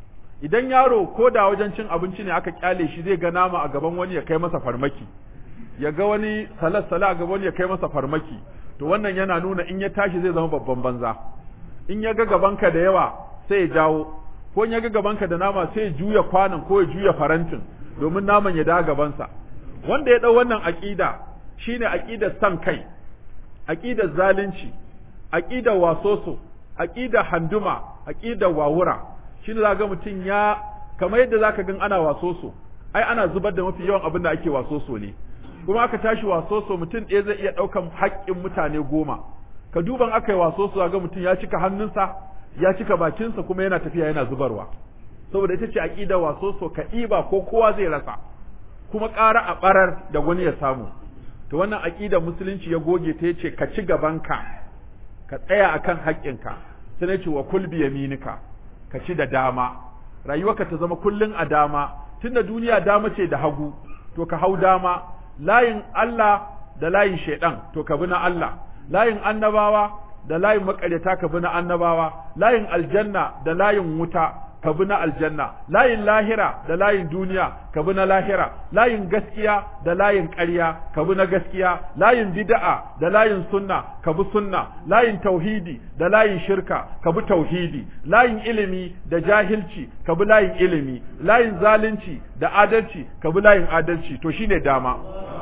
idan yaro ko da wajen cin abinci ne aka kyale shi zai ga nama a gaban wani ya kai masa farmaki ya ga wani salat sala a gaban wani ya kai masa farmaki to wannan yana nuna in ya tashi zai zama babban banza in ya ga gabanka da yawa sai ya jawo ko in ya ga gabanka da nama sai ya juya kwanan ko ya juya farantin domin naman ya dawo gabansa wanda ya dau wannan aqida shine aqidar san kai aqidar zalunci aqidar wasoso aqidar handuma aqidar wawura shi ne za ga mutum ya kamar yadda za ka gan ana wasoso ai ana zubar da mafi yawan abin da ake wasoso ne kuma aka tashi wasoso mutum ɗaya zai iya ɗaukan haƙƙin mutane goma ka duban aka yi wasoso za ga mutum ya cika hannunsa ya cika bakinsa kuma yana tafiya yana zubarwa saboda ita ce aƙida wasoso ka ɗiba ko kowa zai rasa kuma ƙara a ɓarar da wani ya samu to wannan aƙida musulunci ya goge ta yace ka ci gabanka ka tsaya akan haƙƙinka sai na ce wa kul bi yaminika ka ci da dama rayuwarka ta zama kullun a dama tunda duniya dama ce da hagu to ka hau dama layin Allah da layin shaidan to ka bi na Allah layin annabawa da layin makaryata ka bi na annabawa layin aljanna da layin wuta ka bi na aljanna layin lahira da layin duniya ka bi na lahira layin gaskiya da layin ƙarya ka bi na gaskiya layin bid'a da layin sunna ka bi sunna layin tauhidi da layin shirka ka bi tauhidi layin ilimi da jahilci ka bi layin ilimi layin zalunci da adalci ka bi layin adalci to shine dama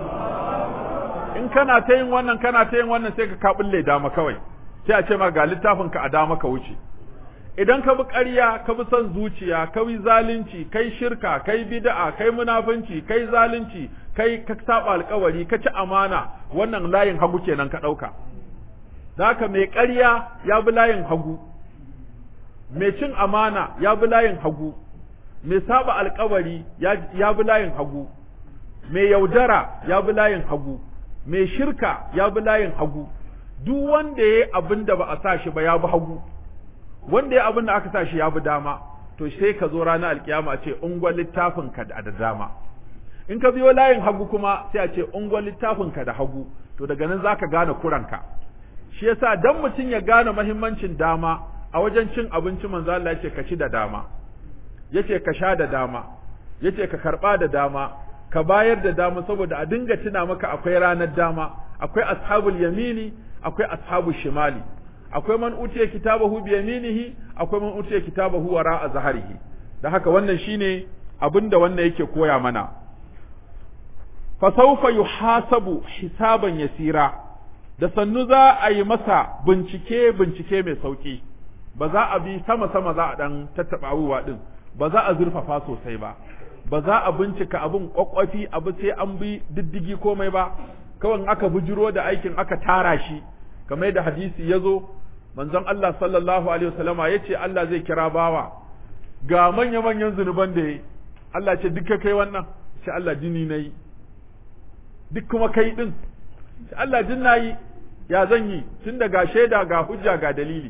in kana ta yin wannan kana ta yin wannan sai ka kabulle dama kawai sai a ce ma ga littafin ka a dama ka wuce idan ka bi ƙarya ka bi son zuciya ka bi zalunci kai shirka kai bid'a kai munafunci kai zalunci kai ka saba alƙawari ka ci amana wannan layin hagu kenan ka ɗauka haka mai ƙarya ya bi layin hagu mai cin amana ya bi layin hagu mai saba alƙawari ya bi layin hagu mai yaudara ya bi layin hagu mai shirka ya bi layin hagu duk wanda ya yi abin da ba a sa shi ba ya bi hagu wanda ya abin da aka sa shi ya bi dama to sai ka zo ranar alkiyama a ce ungwan littafin ka da dama in ka biyo layin hagu kuma sai a ce ungwan littafin ka da hagu to daga nan zaka gane kuranka shi yasa dan mutum ya gane mahimmancin dama a wajen cin abinci manzo Allah yace ka ci da dama yace ka sha da dama yace ka karba da dama ka bayar da dama saboda a dinga tuna maka akwai ranar dama akwai ashabul yamini akwai ashabul shimali akwai man utiya kitabahu bi yaminihi akwai man utiya kitabahu wara a zaharihi da haka wannan shine abinda wannan yake koya mana fa sawfa yuhasabu hisaban yasira da sannu za a yi masa bincike bincike mai sauki ba za a bi sama sama za a dan tattaba abubuwa din ba za a zurfafa sosai ba ba za a bincika abin kwakwafi abu sai an bi diddigi komai ba kawai aka bujiro da aikin aka tara shi kamar da hadisi ya zo manzon Allah sallallahu alaihi wasallama ya ce Allah zai kira bawa ga manya manyan zunuban da ya Allah ce duka kai wannan ce Allah jini na yi duk kuma kai din ce Allah jin na yi ya zan yi tun da ga shaida ga hujja ga dalili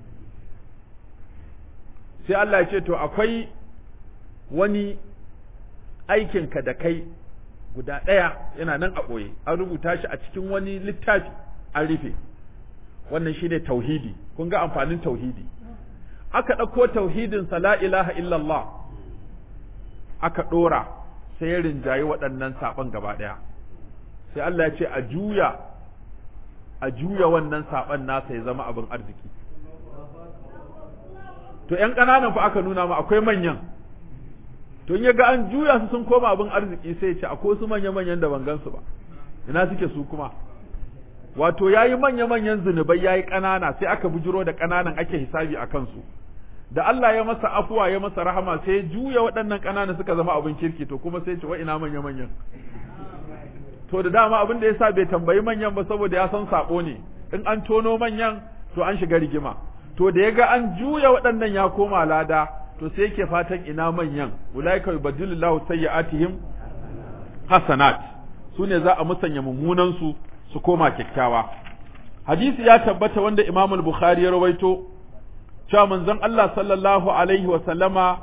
sai Allah ya ce to akwai wani aikinka da kai guda ɗaya yana nan a ɓoye an rubuta shi a cikin wani littafi an rufe wannan shine tauhidi kun ga amfanin tauhidi aka ɗauko tauhidin sa la ilaha illallah aka ɗora sai ya rinjayi waɗannan saɓon gaba ɗaya sai Allah ya ce a juya a juya wannan saɓon nasa ya zama abin arziki to ƴan ƙananan fa aka nuna ma akwai manyan to in ya ga an juya su sun koma abin arziki sai ya ce akwai su manya-manyan da ban gansu ba ina suke su kuma wato ya yi manya-manyan zunubai ya yi ƙanana sai aka bujiro da ƙananan ake hisabi a kansu da Allah ya masa afuwa ya masa rahama sai ya juya waɗannan ƙananan suka zama abin kirki to kuma sai ce wa ina manya-manyan to da dama abin da yasa bai tambayi manyan ba saboda ya san sabo ne in an tono manyan to an shiga rigima to da ya ga an juya waɗannan ya koma lada to sai yake fatan ina manyan ulaika yubaddilullahu sayyi'atihim hasanat su ne za a musanya mummunan su su koma kyakkyawa hadisi ya tabbata wanda Imam al-Bukhari ya rawaito cewa manzon Allah sallallahu alaihi wa sallama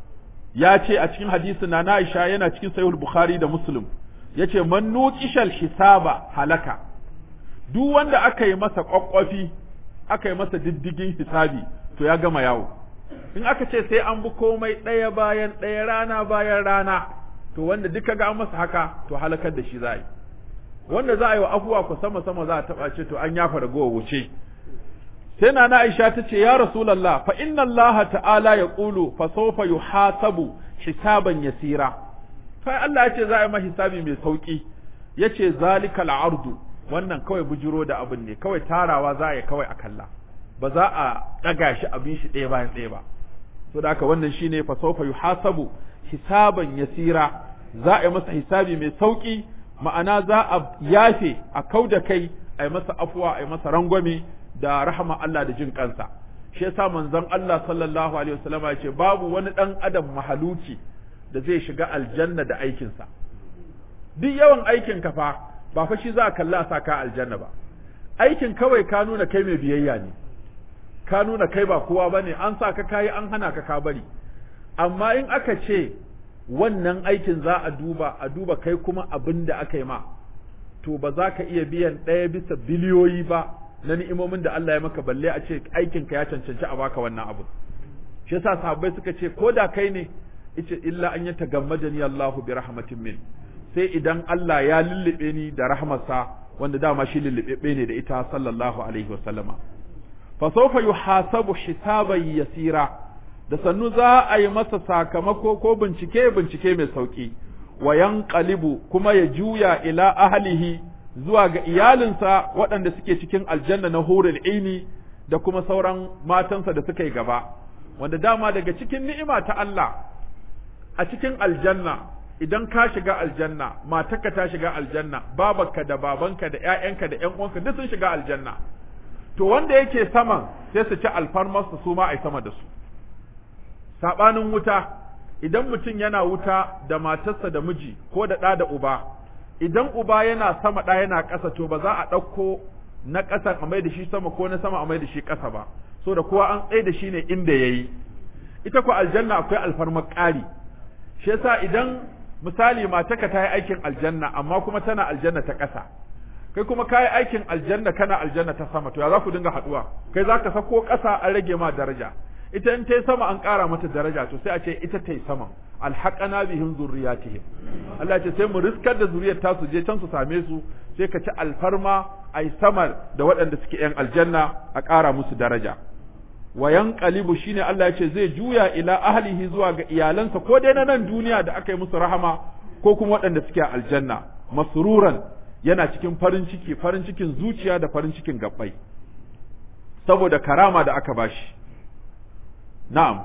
ya ce a cikin hadisin na Aisha yana cikin sahih al-Bukhari da Muslim yace man nuqishal hisaba halaka duk wanda aka yi masa kwakwafi aka yi masa diddigin hisabi to ya gama yawo in aka ce sai an bi komai ɗaya bayan ɗaya rana bayan rana to wanda duka ga an masa haka to halakar da shi za yi wanda za a yi wa afuwa ku sama sama za a taɓa ce to an yafa ragowa wuce sai na na Aisha ta ce ya Rasulullah fa inna Allah ta'ala ya qulu fa sawfa yuhasabu hisaban yasira fa Allah ya ce za a yi ma hisabi mai sauki yace zalikal ardu wannan kawai bujiro da abin ne kawai tarawa za a yi kawai a kalla ba za a ɗaga shi abin shi ɗaya bayan ɗaya ba so da haka wannan shine fa sawfa yuhasabu hisaban yasira za a yi masa hisabi mai sauki ma'ana za a yafe a kau da kai a yi masa afuwa a yi masa rangwame da rahama Allah da jin kansa shi yasa manzon Allah sallallahu alaihi wasallam ya ce babu wani dan adam mahaluki da zai shiga aljanna da aikinsa duk yawan aikin ka fa ba fa shi za a kalla sa ka aljanna ba aikin kawai ka nuna kai mai biyayya ne ka nuna kai ba kowa bane an sa ka kayi an hana ka ka bari amma in aka ce wannan aikin za a duba a duba kai kuma abin da aka yi ma to ba za ka iya biyan ɗaya bisa biliyoyi ba na ni'imomin da Allah ya maka balle a ce aikin ka ya cancanci a baka wannan abu shi yasa sahabbai suka ce ko da kai ne ice illa an yata gammadani Allahu bi rahmatin min sai idan Allah ya lullube ni da rahmarsa wanda dama shi lullube ne da ita sallallahu alaihi wa sallama fa sawfa yuhasabu hisaban yasira da sannu za a yi masa sakamako ko bincike bincike mai sauki wa yanqalibu kuma ya juya ila ahlihi zuwa ga iyalinsa waɗanda suke cikin aljanna na hurul aini da kuma sauran matansa da suka yi gaba wanda dama daga cikin ni'ima ta Allah a cikin aljanna idan ka shiga aljanna matarka ta shiga aljanna babarka da babanka da ƴaƴanka da ƴan uwanka duk sun shiga aljanna to wanda yake saman sai su ci alfarmarsu su ma ai sama da su sabanin wuta idan mutum yana wuta da matarsa da miji ko da ɗa da uba idan uba yana sama ɗa yana ƙasa to ba za a ɗauko na ƙasa a mai da shi sama ko na sama a mai da shi ƙasa ba so da kowa an tsaye da shi ne inda ya yi ita ko aljanna akwai alfarmar ƙari shi yasa idan misali mataka ta yi aikin aljanna amma kuma tana aljanna ta ƙasa kai kuma ka yi aikin aljanna kana aljanna ta sama to ya za ku dinga haɗuwa kai za ka sako ƙasa an rage ma daraja ita in ta yi sama an ƙara mata daraja to sai a ce ita ta yi sama alhaƙana bihim zurriyatihim Allah ce sai mu riskar da zuriyar ta su je can su same su sai ka ci alfarma ai sama da waɗanda suke yan aljanna a ƙara musu daraja wa yanqalibu shine Allah ya ce zai juya ila ahlihi zuwa ga iyalansa ko dai na nan duniya da aka yi musu rahama ko kuma waɗanda suke a aljanna masruran yana cikin farin ciki farin cikin zuciya da farin cikin gabbai saboda karama da aka bashi na'am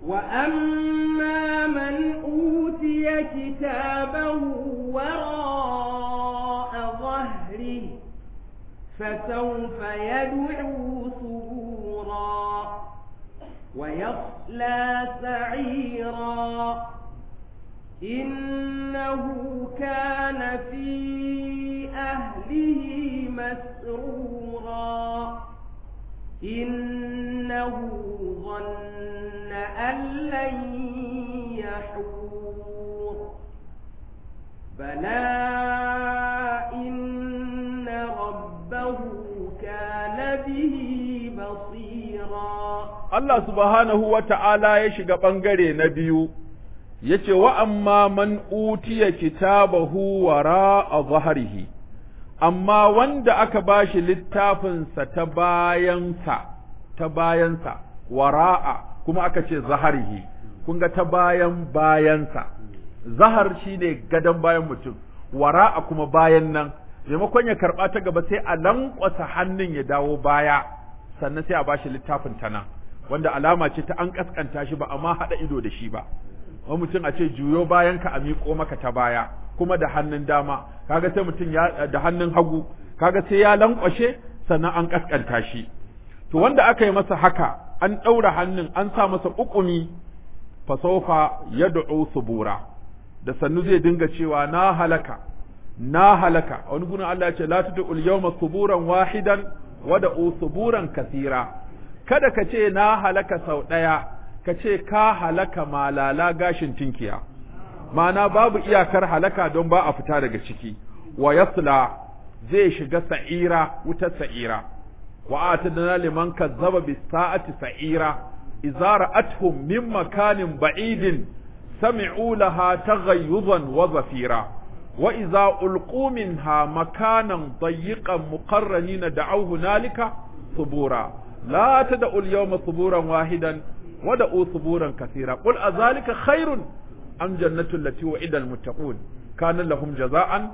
وأما من أوتي كتابه وراء ظهره فسوف يدعو ثبورا ويصلى سعيرا إنه كان في أهله مسرورا إنه ظن أن لن يحور بلى إن ربه كان به بصيرا Allah subhanahu wa ta'ala ya shiga ɓangare na biyu, ya ce, Wa amma man utiya kitabahu wara a zaharihi, amma wanda aka ba shi littafinsa ta bayansa, ta bayansa, wara'a, kuma aka ce zaharihi, kun ga ta bayan bayansa, zahar shi ne gadon bayan mutum, wara'a kuma bayan nan, maimakon ya karɓa ta gaba sai a lankwasa hannun ya dawo baya, sannan sai a ba shi littafin ta nan. wanda alama ce ta an kaskanta shi ba amma haɗa ido da shi ba wani mutum a ce juyo bayan ka a miƙo maka ta baya kuma da hannun dama kaga sai mutum ya da hannun hagu kaga sai ya lankwashe sannan an kaskanta shi to wanda aka yi masa haka an ɗaura hannun an sa masa ƙuƙumi fasofa yad'u subura da sannu zai dinga cewa na halaka na halaka wani gurin Allah ya ce la tud'ul yawma suburan wahidan wada'u suburan kasira kada ka ce na halaka sau ɗaya ka ce ka halaka malala gashin tinkiya ma'ana babu iyakar halaka don ba a fita daga ciki wa yasla zai shiga sa'ira wutar sa'ira wa atadna liman kazzaba bis sa'ati sa'ira idza ra'atuhum min makanin ba'idin sami'u laha taghayyuzan wa zafira wa idza ulqu minha makanan dayyiqan muqarranina da'aw hunalika subura لا تدعوا اليوم ثبورا واحدا ودعوا ثبورا كثيرا قل أذلك خير أم جنة التي وعد المتقون كان لهم جزاء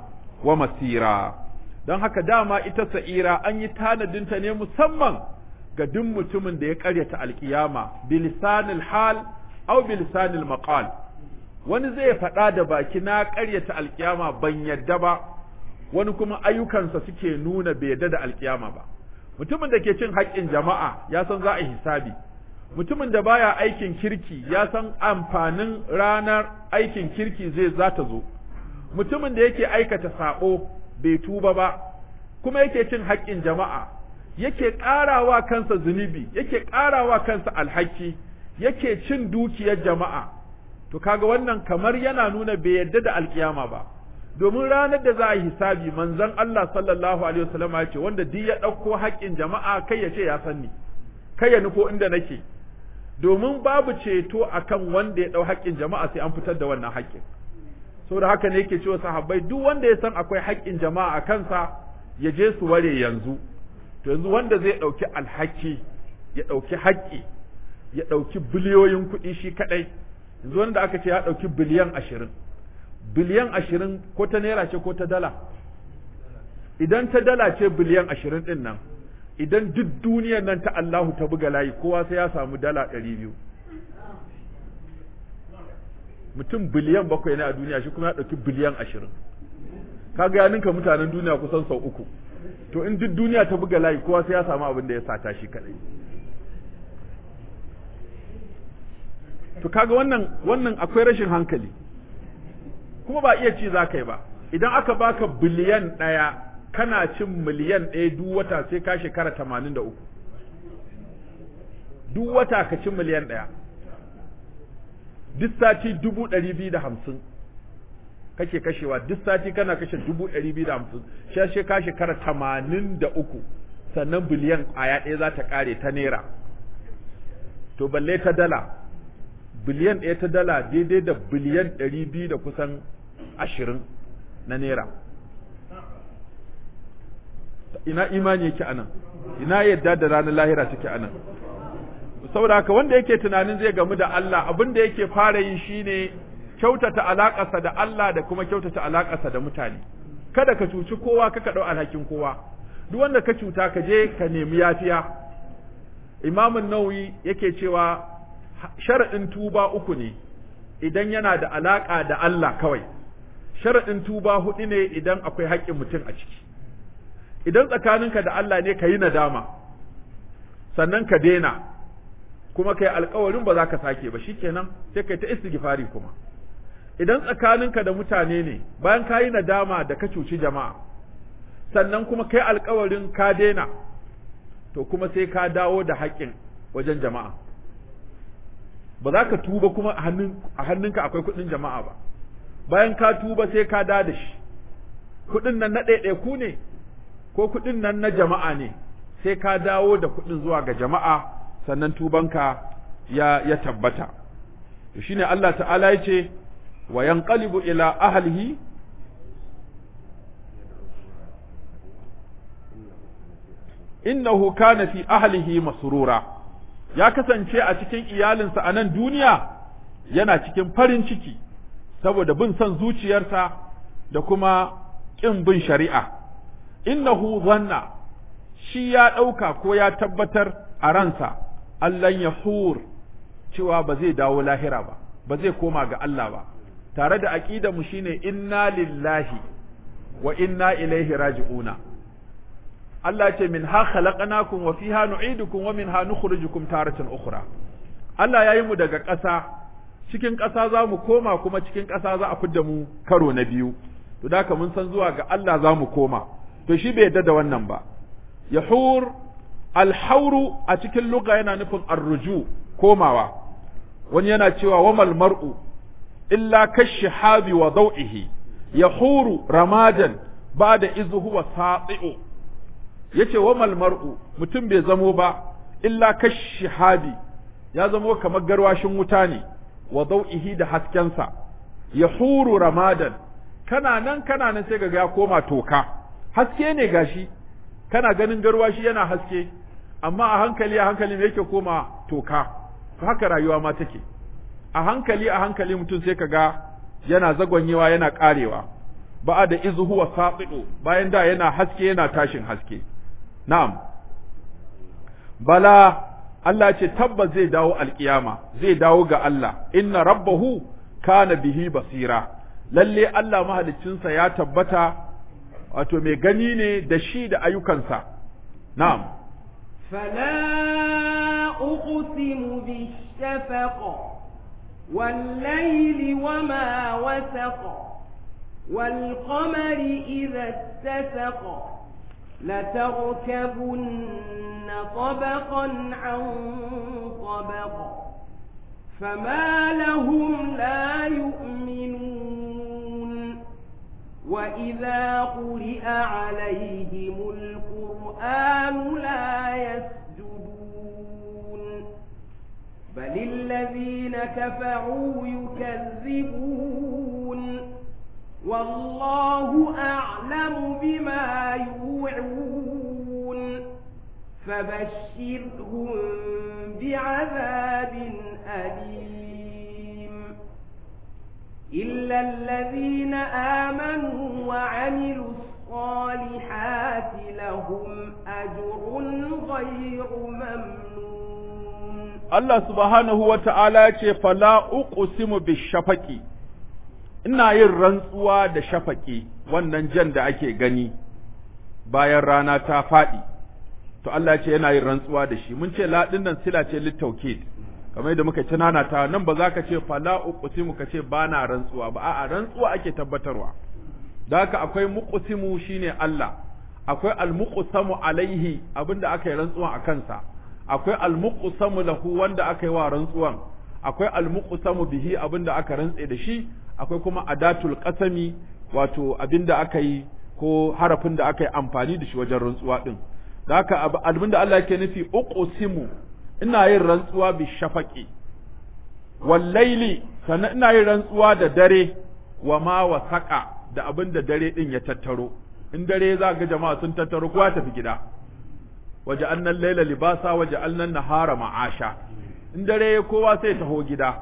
ومسيرا don haka dama ita sa'ira an yi tanadinta ne musamman ga duk mutumin da ya karyata alkiyama bilisanil hal aw bilisanil maqal wani zai faɗa da baki na karyata alkiyama ban yadda ba wani kuma ayyukansa suke nuna bai yadda da alkiyama ba mutumin da ke cin haƙƙin jama'a ya san za a hisabi mutumin da baya aikin kirki ya san amfanin ranar aikin kirki zai za ta zo mutumin da yake aikata saɓo bai tuba ba kuma yake cin haƙƙin jama'a yake ƙarawa kansa zunubi yake ƙarawa kansa alhaki yake cin dukiyar jama'a to kaga wannan kamar yana nuna bai yarda da alkiyama ba domin ranar da za a yi hisabi manzon Allah sallallahu alaihi wasallam ya ce wanda duk ya ɗauko haƙƙin jama'a kai ya ce ya san ni kai ya nufo inda nake domin babu ceto akan wanda ya ɗau haƙƙin jama'a sai an fitar da wannan haƙƙin saboda haka ne yake cewa sahabbai duk wanda ya san akwai haƙƙin jama'a a kansa ya je su ware yanzu to yanzu wanda zai ɗauki alhaki ya ɗauki haƙƙi ya ɗauki biliyoyin kuɗi shi kaɗai yanzu wanda aka ce ya ɗauki biliyan ashirin biliyan ashirin ko ta naira ce ko ta dala idan ta dala ce biliyan ashirin ɗin nan idan duk duniyar nan ta Allahu ta buga layi kowa sai ya samu dala ɗari biyu mutum biliyan bakwai ne a duniya shi kuma ya ɗauki biliyan ashirin kaga ya ninka mutanen duniya kusan sau uku to in duk duniya ta buga layi kowa sai ya samu abin da ya sata shi kadai to kaga wannan wannan akwai rashin hankali kuma ba iya ci za ka yi ba idan aka baka biliyan ɗaya kana cin miliyan ɗaya duk wata sai ka shekara tamanin da uku duk wata ka ci miliyan ɗaya duk sati dubu ɗari biyu da hamsin kake kashewa duk sati kana kashe dubu ɗari biyu da hamsin shashe ka shekara tamanin da uku sannan biliyan ƙwaya ɗaya za ta ƙare ta naira to balle ta dala biliyan ɗaya ta dala daidai da biliyan ɗari biyu da kusan ashirin na naira ina imani yake anan ina yadda da ranar lahira take anan saboda haka wanda yake tunanin zai gamu da Allah abin da yake fara yi shine kyautata alaƙarsa da Allah da kuma kyautata alaƙarsa da mutane kada ka cuci kowa kaka ɗau alhakin kowa duk wanda ka cuta ka je ka nemi yafiya imamun nawawi yake cewa sharaɗin tuba uku ne idan yana da alaƙa da Allah kawai sharaɗin tuba huɗu ne idan akwai haƙƙin mutum a ciki idan tsakaninka da Allah ne ka yi nadama sannan ka daina kuma kai alkawarin ba za ka sake ba shikenan sai kai ta istighfari kuma idan tsakaninka da mutane ne bayan ka yi nadama da ka cuci jama'a sannan kuma kai alkawarin ka daina to kuma sai ka dawo da haƙƙin wajen jama'a ba za ka tuba kuma a hannunka akwai kuɗin jama'a ba bayan ka tuba sai ka da da shi kuɗin nan na ɗaiɗaiku ne ko kuɗin nan na jama'a ne sai ka dawo da kuɗin zuwa ga jama'a sannan tubanka ya ya tabbata to shine Allah ta'ala ya ce wa yanqalibu ila ahlihi innahu kana fi ahlihi masrura ya kasance a cikin iyalinsa a nan duniya yana cikin farin ciki saboda bin son zuciyarsa da kuma ƙin bin shari'a innahu zanna shi ya ɗauka ko ya tabbatar a ransa Allah ya hur cewa ba zai dawo lahira ba ba zai koma ga Allah ba tare da aqidar mu shine inna lillahi wa inna ilaihi raji'una Allah ce min ha khalaqnakum wa fiha nu'idukum wa minha nukhrijukum taratan ukhra Allah yayi mu daga ƙasa cikin ƙasa za mu koma kuma cikin ƙasa za a fidda mu karo na biyu to da mun san zuwa ga Allah za mu koma to shi bai yadda da wannan ba yahur alhauru a cikin lugha yana nufin arruju komawa wani yana cewa wamal mar'u illa kashihabi wa daw'ihi yahuru ramadan ba'da izu huwa sati'u yace wamal mar'u mutum bai zamo ba illa kashihabi ya zamo kamar garwashin wuta ne wa daw'ihi da haskensa yahuru ramadan kana nan kana nan sai ga ya koma toka haske ne gashi kana ganin garwashi yana haske amma a hankali a hankali me yake koma toka haka rayuwa ma take a hankali a hankali mutum sai kaga yana zagwanyewa yana karewa ba'a da izu huwa saqidu bayan da yana haske yana tashin haske na'am bala Allah ce tabbas zai dawo alkiyama zai dawo ga Allah inna rabbahu kana bihi basira lalle Allah mahaliccinsa ya tabbata wato mai gani ne da shi da ayyukansa na'am فلا أقسم بالشفق والليل وما وسق والقمر إذا اتسق لتركبن طبقا عن طبق فما لهم لا يؤمنون وإذا قرئ عليهم القرآن لا يسجدون بل الذين كفروا يكذبون والله أعلم بما يوعون فبشرهم بعذاب أليم إلا الذين آمنوا وعملوا الصالحات لهم أجر غير ممنون Allah subhanahu wa ta'ala ya ce, Fala uqsimu bishafaqi ina yin rantsuwa da shafaƙi wannan jan da ake gani bayan rana ta faɗi, to Allah ce yana yin rantsuwa da shi, mun ce laɗin nan sila ce littaukid, kamar yadda muka tunana ta nan ba za ka ce fala uqsimu ka ce ba na rantsuwa ba, a'a rantsuwa ake tabbatarwa. Da haka akwai muqsimu shine Allah, akwai almuqsamu alaihi abinda aka yi rantsuwa a kansa. akwai almuqsamu lahu wanda aka yi wa rantsuwan akwai almuqsamu bihi abinda aka rantse da shi akwai kuma adatul qasami wato abinda aka yi ko harafin da aka yi amfani da shi wajen rantsuwa din da haka abinda Allah yake nufi uqsimu ina yin rantsuwa bi shafaqi wal laili sannan ina yin rantsuwa da dare wa ma wasaqa da abinda dare din ya tattaro in dare za ga jama'a sun tattaro kowa tafi gida waja'alna al-laila libasa waja'alna an-nahara ma'asha in dare kowa sai taho gida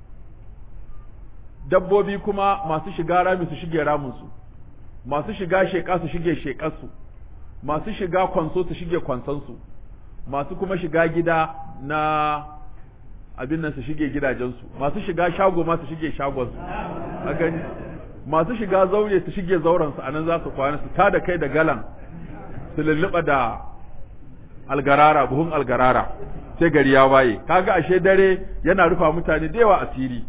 dabbobi kuma masu shiga rami su shige ramin su masu shiga sheka su shige shekar su masu shiga kwanso su shige kwanson su masu kuma shiga gida na abin nan su shige gidajen su masu shiga shago ma su shige shagon su a gani masu shiga zaure su shige zauren su anan za su kwana su tada kai da galan su lulluɓa da algarara buhun algarara sai gari ya waye kaga ashe dare yana rufa mutane da yawa asiri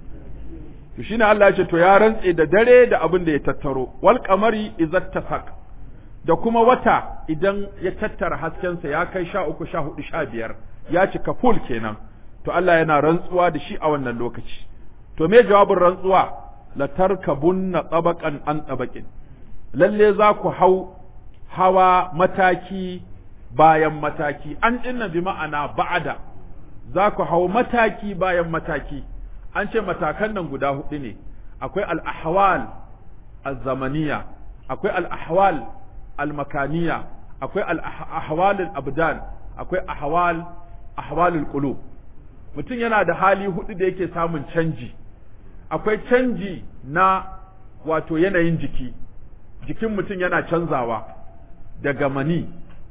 to shine Allah ya ce to ya rantse da dare da abin da ya tattaro wal qamari izzat tafaq da kuma wata idan ya tattara haskensa ya kai sha uku sha hudu sha biyar ya cika full kenan to Allah yana rantsuwa da shi a wannan lokaci to me jawabin rantsuwa la tarkabunna tabaqan an tabaqin lalle za ku hau hawa mataki bayan mataki an dinna bi ma'ana ba'ada za ku hau mataki bayan mataki an ce matakan nan guda hudu ne akwai al-ahwal az-zamaniya akwai al-ahwal al-makaniya akwai al-ahwal al-abdan akwai ahwal ahwal al-qulub mutum yana da hali hudu da yake samun canji akwai canji na wato yanayin jiki jikin mutum yana canzawa daga mani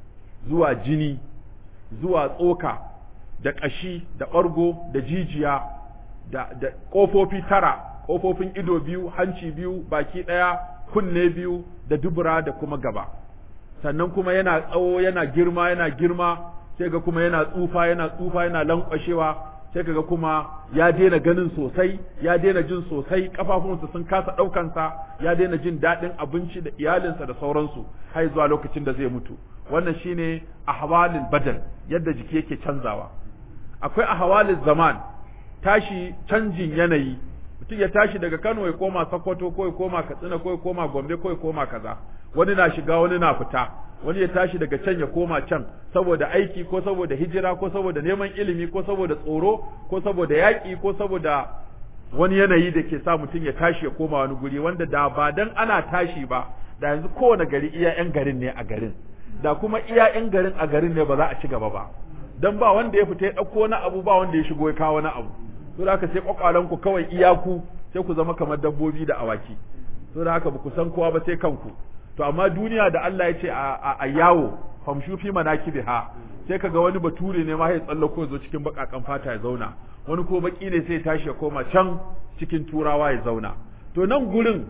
zuwa jini zuwa tsoka da ƙashi da ɓargo da jijiya da, da ƙofofi tara ƙofofin ido biyu hanci biyu baki ɗaya kunne biyu da dubura da kuma gaba sannan kuma yana tsawo yana girma yana girma sai ga kuma yana tsufa yana tsufa yana lankwashewa sai kaga kuma ya daina ganin sosai ya daina jin sosai kafafunsa sun kasa ɗaukansa ya daina jin daɗin abinci da iyalinsa da sauransu har zuwa lokacin da zai mutu wannan shine ahwalil badal yadda jiki yake canzawa akwai ahwalil zaman tashi canjin yanayi mutum ya tashi daga Kano ya koma Sokoto ko ya koma Katsina ko ya koma Gombe ko ya koma kaza wani na shiga wani na fita wani ya tashi daga can ya koma can saboda aiki ko saboda hijira ko saboda neman ilimi ko saboda tsoro ko saboda yaƙi ko saboda wani yanayi da ke sa mutum ya tashi ya koma wani guri wanda da ba dan ana tashi ba da yanzu kowane gari iya 'yan garin ne a garin da kuma iya 'yan garin a garin ne ba za a ci gaba ba dan ba wanda ya fita ya ɗauko wani abu ba wanda ya shigo ya kawo wani abu to da haka sai kwakwalan ku kawai iyaku sai ku zama kamar dabbobi da awaki to da haka ba ku san kowa ba sai kanku to amma duniya da Allah ya ce a yawo famshu fi manakibiha sai kaga wani bature ne ma ya tsallako zo cikin bakakan fata ya zauna wani ko baki ne sai ya tashi ya koma can cikin turawa ya zauna to nan gurin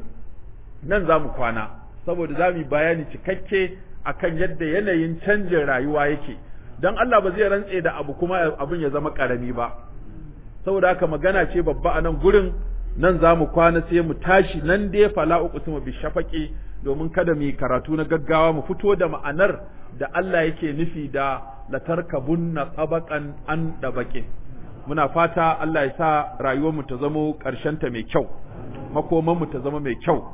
nan za mu kwana saboda za mu yi bayani cikakke akan yadda yanayin canjin rayuwa yake dan Allah ba zai rantse da abu kuma abin ya zama karami ba saboda haka magana ce babba a nan gurin nan za mu kwana sai mu tashi nan dai fala uqsimu bi shafaqi domin kada mu yi karatu na gaggawa mu fito da ma'anar da Allah yake nufi da latarkabunna tabaqan an dabaqin muna fata Allah ya sa rayuwar mu ta zamo karshen ta mai kyau makoman mu ta zama mai kyau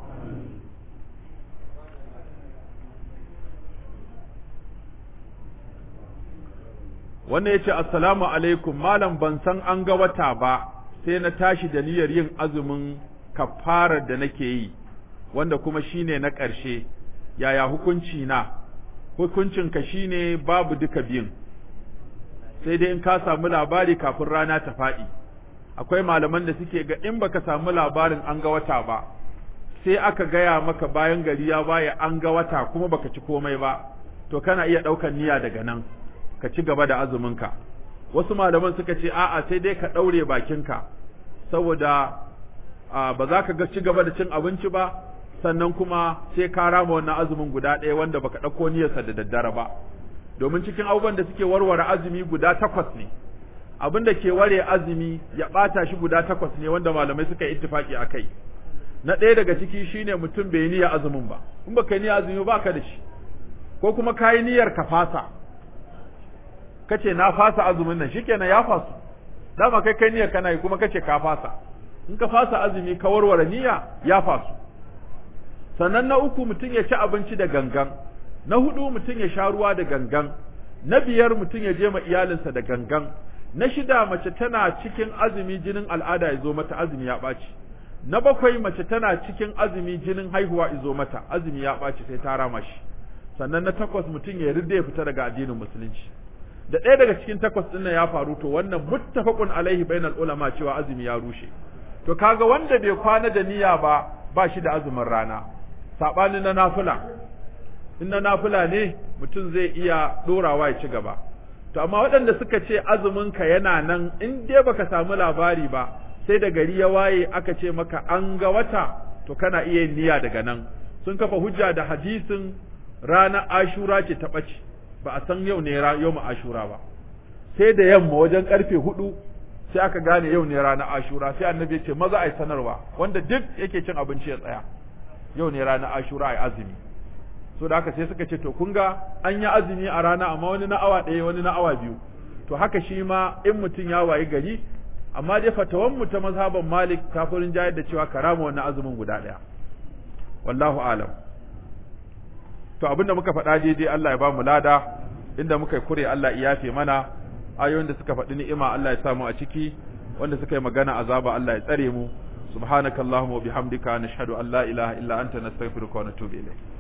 wannan yace assalamu alaikum malam ban san an ga wata ba sai na tashi da niyyar yin azumin kafarar da nake yi wanda kuma shine na ƙarshe yaya hukunci na hukuncinka shine babu duka biyun sai dai in ka samu labari kafin rana ta faɗi akwai malaman da suke ga in baka samu labarin an ga wata ba sai aka gaya maka bayan gari ya baya an ga wata kuma baka ci komai ba to kana iya ɗaukan niyya daga nan ka ci gaba da azuminka wasu malaman suka ce a'a sai dai ka daure bakinka saboda ba za ka ga ci gaba da cin abinci ba sannan kuma sai ka rama wannan azumin guda ɗaya wanda baka ɗauko niyyarsa da daddare ba domin cikin abubuwan da suke warware azumi guda takwas ne abin da ke ware azumi ya ɓata shi guda takwas ne wanda malamai suka yi ittifaki a kai na ɗaya daga ciki shine mutum bai niyya azumin ba in baka yi niyya azumi ba ka da shi ko kuma ka yi niyyar ka fasa kace na fasa azumin nan shikenan ya fasu dama kai kai niyyar kana yi kuma kace ka fasa in ka fasa azumi ka warware niyya ya fasu sannan na uku mutum ya ci abinci da gangan na hudu mutum ya sha ruwa da gangan na biyar mutum ya je ma iyalinsa da gangan na shida mace tana cikin azumi jinin al'ada ya zo mata azumi ya ɓaci na bakwai mace tana cikin azumi jinin haihuwa ya zo mata azumi ya ɓaci sai ta rama shi sannan na takwas mutum ya ridda ya fita daga addinin musulunci da ɗaya daga cikin takwas ɗin nan ya faru to wannan muttafaqun alaihi bainal ulama cewa azumi ya rushe to kaga wanda bai kwana da niyya ba ba shi da azumin rana sabanin na nafila in na nafila ne mutum zai iya dorawa ya ci gaba to amma waɗanda suka ce azumin ka yana nan in dai baka samu labari ba sai da gari ya waye aka ce maka an ga wata to kana iya yin niyya daga nan sun kafa hujja da hadisin ranar ashura ce ta ɓace ba a san yau ne yau mu ashura ba sai da yamma wajen karfe hudu sai aka gane yau ne ranar ashura sai annabi ya ce maza ai sanarwa wanda duk yake cin abinci ya tsaya yau ne ranar ashura ai azumi so da haka sai suka ce to kun ga an yi azumi a rana amma wani na awa ɗaya wani na awa biyu to haka shi ma in mutum ya wayi gari amma dai fatawan mu ta mazhaban malik kafirin jayar da cewa karama wannan azumin guda ɗaya wallahu alam to abinda muka faɗa daidai Allah ya ba mu lada inda muka yi kure Allah ya yafe mana ayoyin da suka faɗi ni'ima Allah ya samu a ciki wanda suka yi magana azaba Allah ya tsare mu subhanakallahumma wa bihamdika nashhadu an la ilaha illa anta nastaghfiruka wa natubu ilayk